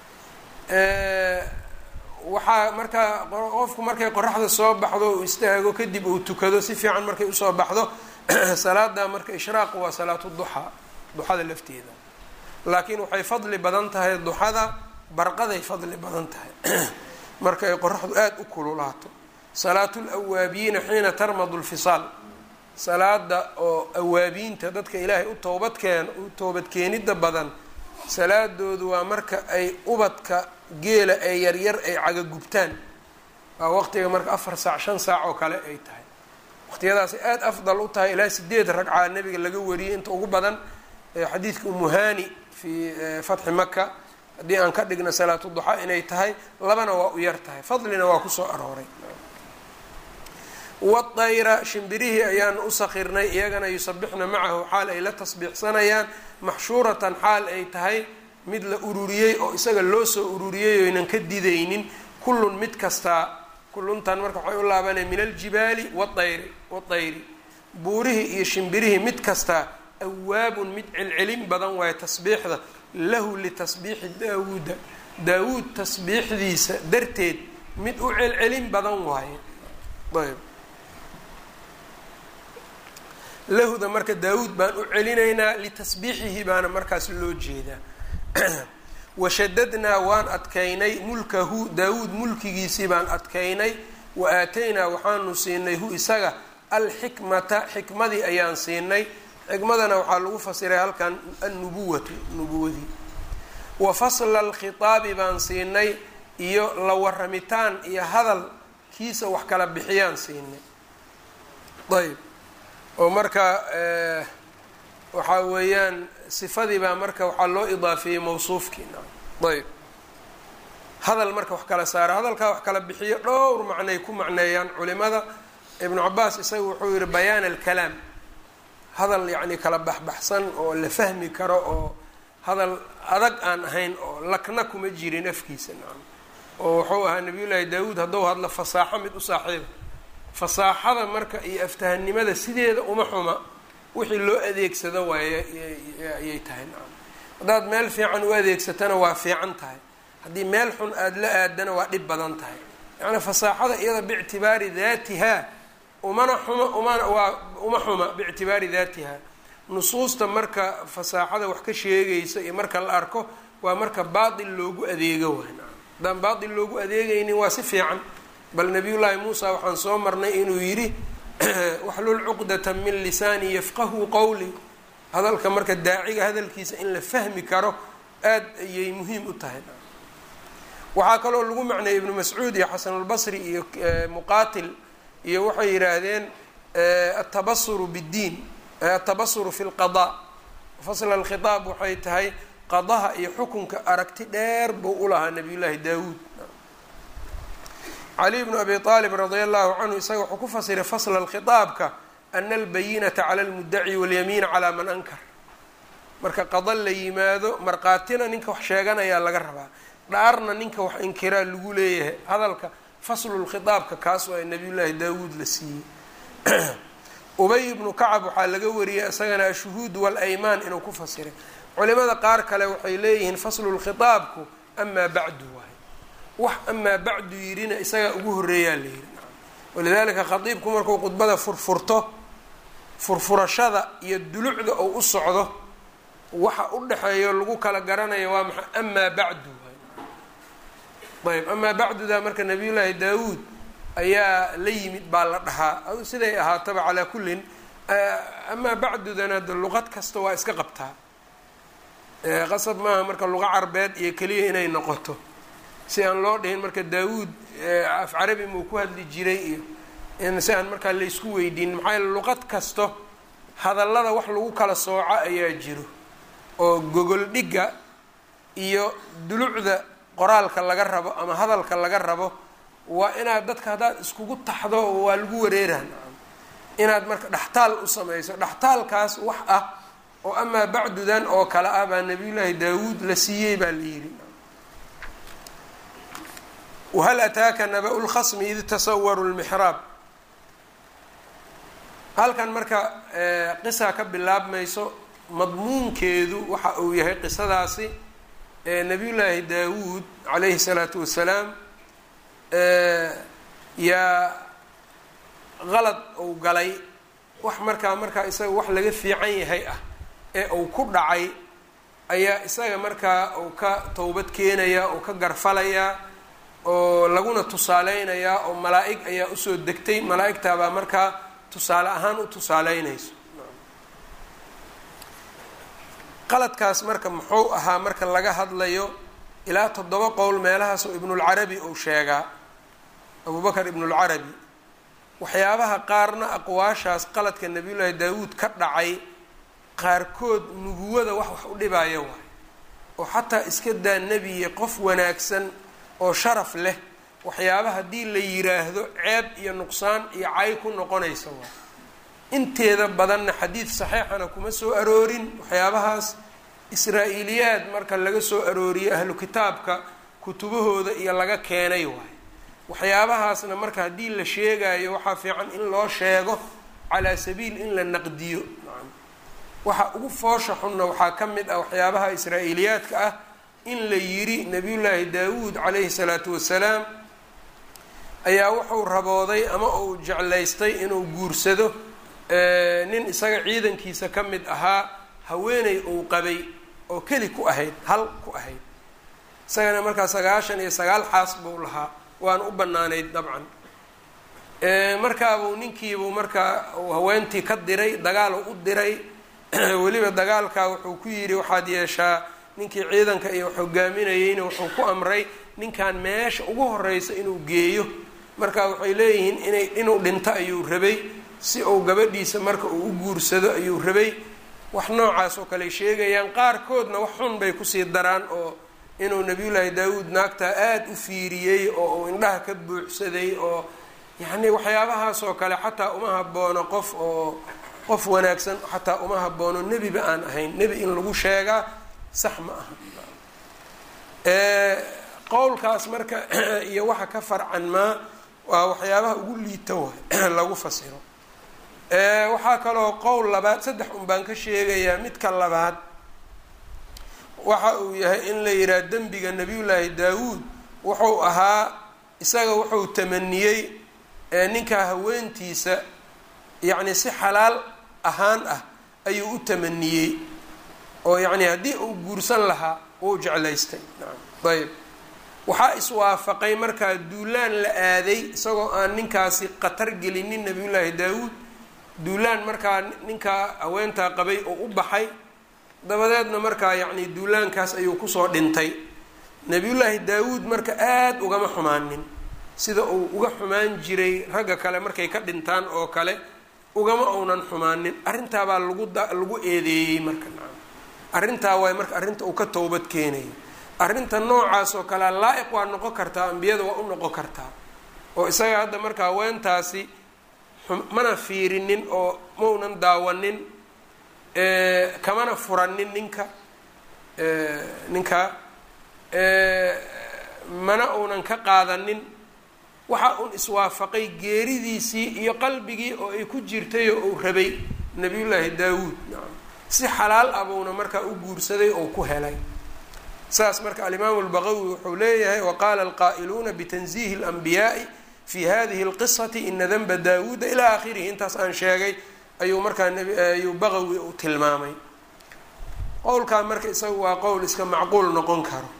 A: waxaa markaa qofku markay qoraxda soo baxdo uu istaago kadib uu tukado si fiican markay usoo baxdo salaada marka ishraaq waa salaatu duxaa duxada lafteeda laakiin waxay fadli badan tahay duxada barqaday fadli badan tahay marka ay qoraxdu aada u kululaato salaatu lawaabiyiina xiina tarmadu lfisaal salaada oo awaabiinta dadka ilaahay u toobadkeen u toobadkeenida badan salaadoodu waa marka ay ubadka geela ee yaryar ay cagagubtaan waa waqtiga marka afar saac shan saac oo kale ay tahay waqtiyadaasay aada afdal u tahay ilaa sideed ragcaa nabiga laga wariyay inta ugu badan xadiidka umuhani fi fatxi maka haddii aan ka dhigno salaatu duxaa inay tahay labana waa u yar tahay fadlina waa kusoo arooray wadayra shimbirihii ayaanu u sakirnay iyagana yusabixna macahu xaal ay la tasbiixsanayaan maxshuuratan xaal ay tahay mid la ururiyey oo isaga loo soo ururiyey oynan ka didaynin kullun mid kastaa kulluntan marka waxay u laabanaya min aljibaali waayri wadayri buurihii iyo shimbirihii mid kastaa awaabun mid celcelin badan waayo tasbiixda lahu litasbiixi daawuuda daawuud tasbiixdiisa darteed mid u celcelin badan waaye ayb lahuda marka daawuud baan u celinaynaa litasbiixihi baana markaas loo jeedaa washadadnaa waan adkaynay mulkahu daawuud mulkigiisii baan adkaynay wa aataynaa waxaanu siinay hu isaga alxikmata xikmadii ayaan siinay xikmadana waxaa lagu fasiray halkan annubuwatu nubuwadii wa fasla alkhitaabi baan siinay iyo la waramitaan iyo hadal kiisa wax kala bixiyaan siinay ayb oo marka waxaa weeyaan sifadii baa marka waxaa loo idaafeeyey mawsuufkii ayb hadal marka wax kala saara hadalkaa wax kala bixiyo dhowr macnay ku macneeyaan culimada ibnu cabaas isaga wuxuu yihi bayaan alkalaam hadal yacni kala baxbaxsan oo la fahmi karo oo hadal adag aan ahayn oo lakna kuma jirin afkiisa nacam oo wuxuu ahaa nabiyullaahi daawuud hadduu hadlo fasaaxo mid u saaxiiba fasaaxada marka iyo aftahanimada sideeda uma xuma wixii loo adeegsado waaye ayay tahay nacam haddaad meel fiican u adeegsatana waa fiican tahay haddii meel xun aada la aadana waa dhib badan tahay yacni fasaaxada iyada biictibaari daatiha umana xuma umana waa uma xuma biictibaari daatiha nusuusta marka fasaaxada wax ka sheegaysa iyo marka la arko waa marka baatil loogu adeego waay haddaan baatil loogu adeegaynin waa si fiican bal nabiyullaahi muusa waxaan soo marnay inuu yidhi waxlul cuqdata min lisaani yafqahu qowli hadalka marka daaciga hadalkiisa in la fahmi karo aad ayay muhiim u tahay waxaa kaloo lagu macneeyey ibnu mascuud iyo xasanulbasri iyo muqaatil iyo waxay yidhaahdeen atabasuru biddiin atabasuru fi lqada fasla alkhitaab waxay tahay qadaha iyo xukunka aragti dheer buu u lahaa nabiyullaahi daawuud cali bnu abi aalib radia allahu canhu isaga wuxuu ku fasiray fasla alkhitaabka ana albayinata cala almudaci walyamiina calaa man ankar marka qada la yimaado markhaatina ninka wax sheeganayaa laga rabaa dhaarna ninka wax inkiraa lagu leeyahay hadalka faslulkhitaabka kaas waa nabiyullaahi daawuud la siiyey ubay ibnu kacab waxaa laga wariyey isagana ashuhuud walaymaan inuu ku fasiray culimada qaar kale waxay leeyihiin faslulkhitaabku amaa bacdu waay wax amaa bacdu yidhina isagaa ugu horreeyaa la yidhi walidaalika khatiibku markuu khudbada furfurto furfurashada iyo dulucda ou u socdo waxa u dhexeeyo lagu kala garanayo waa maxay amaa bacdu waay ayb amaa bacduda marka nabiyullaahi daawuud ayaa la yimid baa la dhahaa siday ahaataba calaa kullin amaa bacdudana de luqad kasta waa iska qabtaa qasab maaha marka luqa carbeed iyo keliya inay noqoto si aan loo dhihin marka daawuud af carabi muu ku hadli jiray iyo in si aan markaa laysku weydiin maxaa yaele luqad kasto hadallada wax lagu kala sooco ayaa jiro oo gogol dhigga iyo dulucda qoraalka laga rabo ama hadalka laga rabo waa inaad dadka haddaad iskugu taxdo waa lagu wareeraan inaad marka dhextaal u samayso dhextaalkaas wax ah oo amaa bacdudan oo kale ah baa nabiyullaahi daawuud la siiyey baa la yidhi wahal ataaka naba-u lkhasmi id tasawaru lmixraab halkan marka qisa ka bilaabmayso madmuunkeedu waxa uu yahay qisadaasi nabiyullaahi daawuud calayhi salaatu wasalaam yaa qalad uu galay wax markaa markaa isaga wax laga fiican yahay ah ee uu ku dhacay ayaa isaga markaa uu ka towbad keenayaa oo ka garfalayaa oo laguna tusaaleynayaa oo malaa-ig ayaa usoo degtay malaa-igtaabaa markaa tusaale ahaan u tusaaleynayso qaladkaas marka muxuu ahaa marka laga hadlayo ilaa toddoba qowl meelahaasoo ibnulcarabi uu sheegaa abubakar ibnulcarabi waxyaabaha qaarna aqwaashaas qaladka nabiyullaahi daawuud ka dhacay qaarkood nubuwada wax wax u dhibaayo waay oo xataa iska daa nebiye qof wanaagsan oo sharaf leh waxyaaba haddii la yiraahdo ceeb iyo nuqsaan iyo cay ku noqonaysa waay inteeda badanna xadiid saxiixana kuma soo aroorin waxyaabahaas israa-iiliyaad marka laga soo arooriyo ahlu kitaabka kutubahooda iyo laga keenay waay waxyaabahaasna marka haddii la sheegayo waxaa fiican in loo sheego calaa sabiil in la naqdiyo waxa ugu foosha xunna waxaa ka mid ah waxyaabaha israa-iiliyaadka ah in la yiri nabiyullaahi daawuud calayhi salaatu wasalaam ayaa wuxuu rabooday ama uu jeclaystay inuu guursado nin isaga ciidankiisa ka mid ahaa haweeney uu qabay oo keli ku ahayd hal ku ahayd isagana markaa sagaashan iyo sagaal xaas buu lahaa waana u banaanayd dabcan markaabuu ninkiibuu markaa haweentii ka diray dagaal u diray weliba dagaalkaa wuxuu ku yidhi waxaad yeeshaa ninkii ciidanka iyo hogaaminayeyna wuxuu ku amray ninkan meesha ugu horeysa inuu geeyo marka waxay leeyihiin inay inuu dhinto ayuu rabay si uu gabadhiisa marka uu u guursado ayuu rabay wax noocaas oo kale sheegayaan qaarkoodna wax xun bay kusii daraan oo inuu nabiyullaahi daawuud naagtaa aada u fiiriyey oo uu indhaha ka buuxsaday oo yacni waxyaabahaas oo kale xataa uma haboono qof oo qof wanaagsan xataa uma haboono nebiba aan ahayn nebi in lagu sheegaa sax ma aha qowlkaas marka iyo waxa ka farcan maa waa waxyaabaha ugu liita waay lagu fasiro waxaa kaloo qowl labaad saddex un baan ka sheegayaa midka labaad waxa uu yahay in la yidhaha dembiga nabiyullaahi daawuud wuxuu ahaa isaga wuxuu tamaniyey ninkaa haweentiisa yacni si xalaal ahaan ah ayuu u tamaniyey oo yacni haddii uu guursan lahaa wuu jeclaystay ayb waxaa iswaafaqay markaa duulaan la aaday isagoo aan ninkaasi khatar gelinin nabiyullaahi daawuud duulaan markaa ninkaa haweentaa qabay oo u baxay dabadeedna markaa yacni duulaankaas ayuu kusoo dhintay nabiyullaahi daawuud marka aada ugama xumaanin sida uu uga xumaan jiray ragga kale markay ka dhintaan oo kale ugama uunan xumaanin arrintaabaa lagu da lagu eedeeyey marka nacam arrintaa waay marka arrinta uu ka towbad keenayo arrinta noocaas oo kalea laa-iq waa noqon kartaa ambiyada waa u noqon kartaa oo isaga hadda marka haweentaasi mana fiirinin oo maunan daawanin kamana furanin ninka ninka mana uunan ka qaadanin waxa uun iswaafaqay geeridiisii iyo qalbigii oo ay ku jirtay oo uu rabay nabiyullaahi daawuud nacam si xalaal abuuna markaa u guursaday oo ku helay saas marka alimaamu lbaqawi wuxuu leeyahay waqaala alqaa'iluuna bitanziihi اlanbiyaai fi hadihi اlqisati ina danba daawuuda ilaa aakhirihi intaas aan sheegay ayuu markaa ayuu baqawi u tilmaamay qowlkaa marka isaga waa qowl iska macquul noqon karo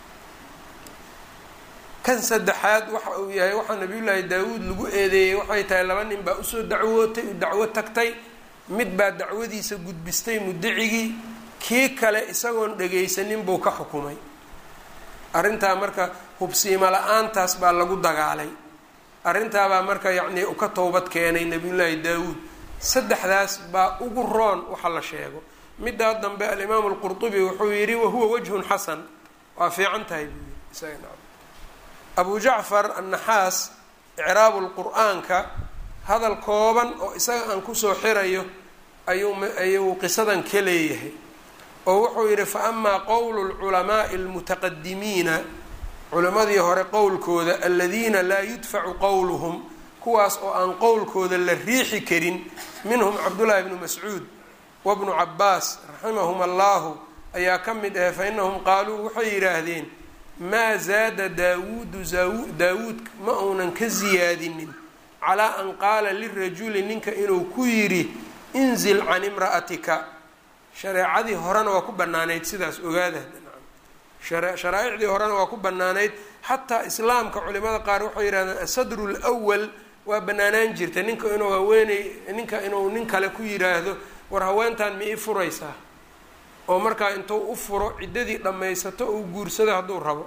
A: kan saddexaad waxa uu yahay waxaa nabiyullaahi daawuud lagu eedeeyey waxay tahay laba nin baa usoo dacwootay u dacwo tagtay mid baa dacwadiisa gudbistay mudacigii kii kale isagoon dhagaysanin buu ka xukumay arrintaa marka hubsiimo la-aantaas baa lagu dagaalay arrintaabaa marka yacnii u ka towbad keenay nabiyullaahi daawuud saddexdaas baa ugu roon waxa la sheego middaa dambe alimaamu alqurtubi wuxuu yidhi wahuwa wajhun xasan waa fiican tahay buu yidhi isaga abu jacfar annaxaas icraabu lqur-aanka hadal kooban oo isaga aan kusoo xirayo ayuu ayuu qisadan ka leeyahay oo wuxuu yidhi fa amaa qowlu lculamaai almutaqadimiina culimadii hore qowlkooda aladiina laa yudfacu qowluhum kuwaas oo aan qowlkooda la riixi karin minhum cabdullaahi bnu mascuud wabnu cabaas raximahum allahu ayaa ka mid ahe fa inahum qaaluu waxay yidhaahdeen maa zaada daawuudu daawuud ma uunan ka siyaadinin calaa an qaala lirajuli ninka inuu ku yidhi inzil can imra'atika shareecadii horena waa ku banaanayd sidaas ogaada sharaaicdii horena waa ku banaanayd xataa islaamka culimada qaar waxay yidhahdeen asadru lwal waa banaanaan jirta ninka inuu haweeney ninka inuu nin kale ku yidhaahdo war haweentan ma ii furaysaa oo markaa intuu u furo ciddadii dhammaysato uu guursado hadduu rabo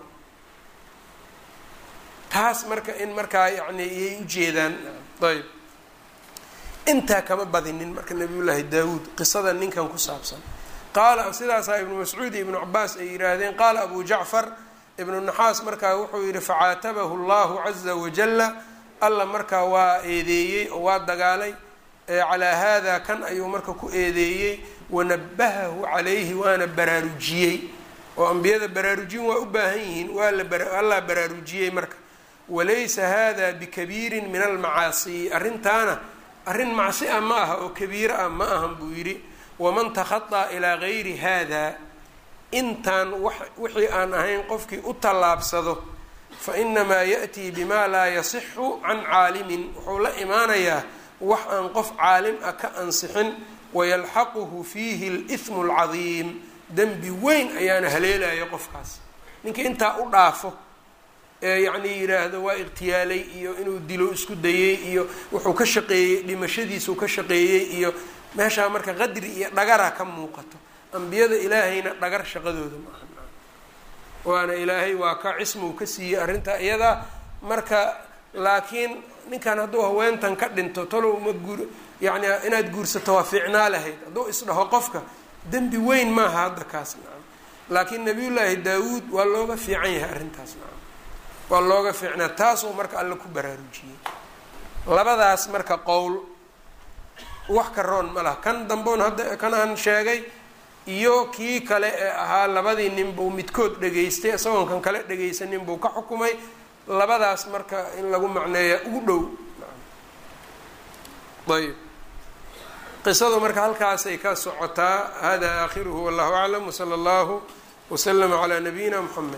A: taas marka in markaa yacni iyay ujeedaan ayb intaa kama badinin marka nabiyullaahi daawuud qisada ninkan ku saabsan qaala sidaasaa ibnu mascuud iyo ibnu cabaas ay yidhaahdeen qaala abu jacfar ibnu naxaas markaa wuxuu yidhi facaatabahu allahu caza wajalla alla markaa waa eedeeyey oo waa dagaalay calaa haada kan ayuu marka ku eedeeyey wanabahahu calayhi waana baraarujiyey oo ambiyada baraarujin waa u baahan yihiin waa laallaa baraarujiyey marka walaysa hada bikabiirin min almacaasi arrintaana arrin macsi ah ma aha oo kabiiro ah ma ahan buu yidhi waman takhadaa ilaa gayri hada intaan wixii aan ahayn qofkii u tallaabsado fa inamaa ya'tii bima laa yasixu can caalimin wuxuu la imaanayaa wax aan qof caalim ah ka ansixin wayalxaquhu fiihi alithmu alcadiim dembi weyn ayaana haleelaya qofkaas ninka intaa u dhaafo ee yacnii yidhaahdo waa iqhtiyaalay iyo inuu dilo isku dayey iyo wuxuu ka shaqeeyey dhimashadiisuu ka shaqeeyey iyo meeshaa marka qadri iyo dhagara ka muuqato ambiyada ilaahayna dhagar shaqadooda ma aha waana ilaahay waa ka cismuu ka siiyey arrintaa iyadaa marka laakiin ninkan hadduu haweentan ka dhinto talow ma guur yacni inaad guursato waa fiicnaa lahayd hadduu isdhaho qofka dembi weyn maaha hadda kaas nacam laakiin nabiyullaahi daawuud waa looga fiican yahay arrintaas nacam waa looga fiicnaa taasuu marka alle ku baraarujiyey labadaas marka qowl wax ka roon ma laha kan damboon hadda kan aan sheegay iyo kii kale ee ahaa labadii nin buu midkood dhegaystay isagoon kan kale dhegaysanin buu ka xukumay labadaas marka in lagu macneeya ugu dhow ayb qisadu marka halkaasay ka socotaa hada aakhiruhu wallahu aclam wsala allahu waslama calaa nabiyina mxamed